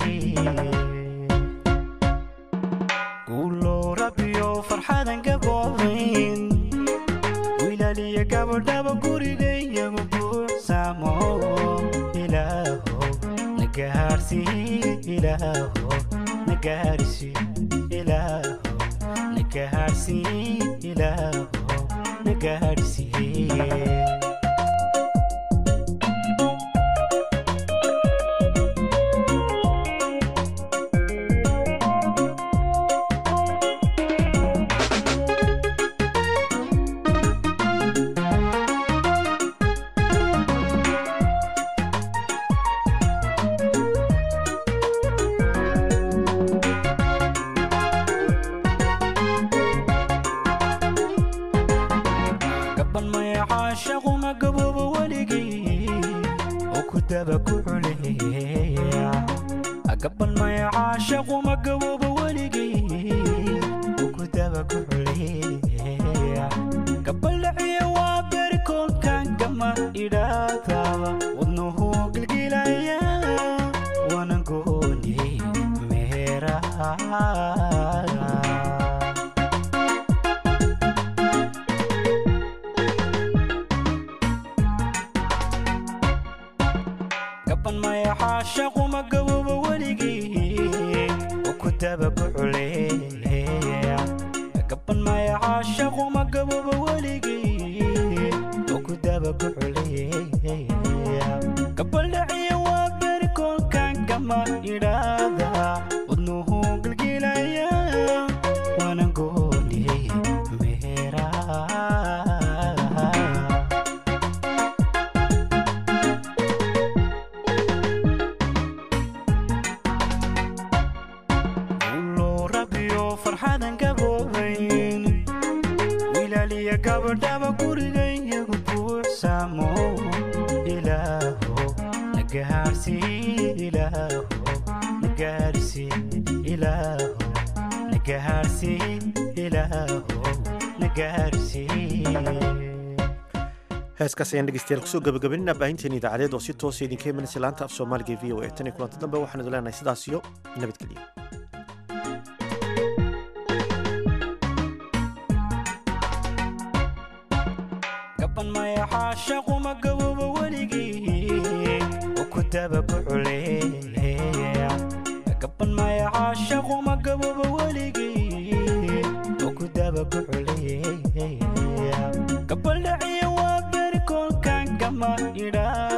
S18: Ulo rabiyo farxadan gaboobayn wilaaliya gabadhaba gurigayyagu buuxsamo ilaaho nagahaarsi ilaaho nagahaarsi ilaaho nagahaarsi ilaaho nagahaarsi gaban maya caashaquma gabooba weligii oo ku daba ku culeeya gaban maya caashaquma gabooba weligii oo ku daba ku culeeya gabaldhaciya waa beri koolkan gama idhaadaba wadnuhu gilgilaya wana gooni meeraha gaban maya caashaquma gabooba weligii oo ku daba ku culeeya gaban maya caashaquma gabooba weligii oo ku daba ku culeeya gabaldhaciya waa beri koolkan gama idhaada wadnuhu gilgilaya wana gooni meeraha ulo rabiyo farxadan gaboobayn wilaaliya gabadhaba gurigayyagu buuxsamo ilaaho nagahaarsi ilaaho nagahaarsi ilaaho nagahaarsi ilaaho nagahaarsi
S1: heeskaas ayaan dhegeystayaal kusoo gabagabaynaa baahinteena idaacadeed oo si toosa idinka imanaysa laanta af soomaaliga e v o a tan iyo kulanti dambe waxaan idin leenahay sidaas iyo nabadgelyo
S18: gaban maya caashaquma gabooba weligii oo ku daba ku culeeya gaban maya caashaquma gabooba weligii oo ku daba ku culeeya gabaldhaciya waa beri koolkan gama idhaa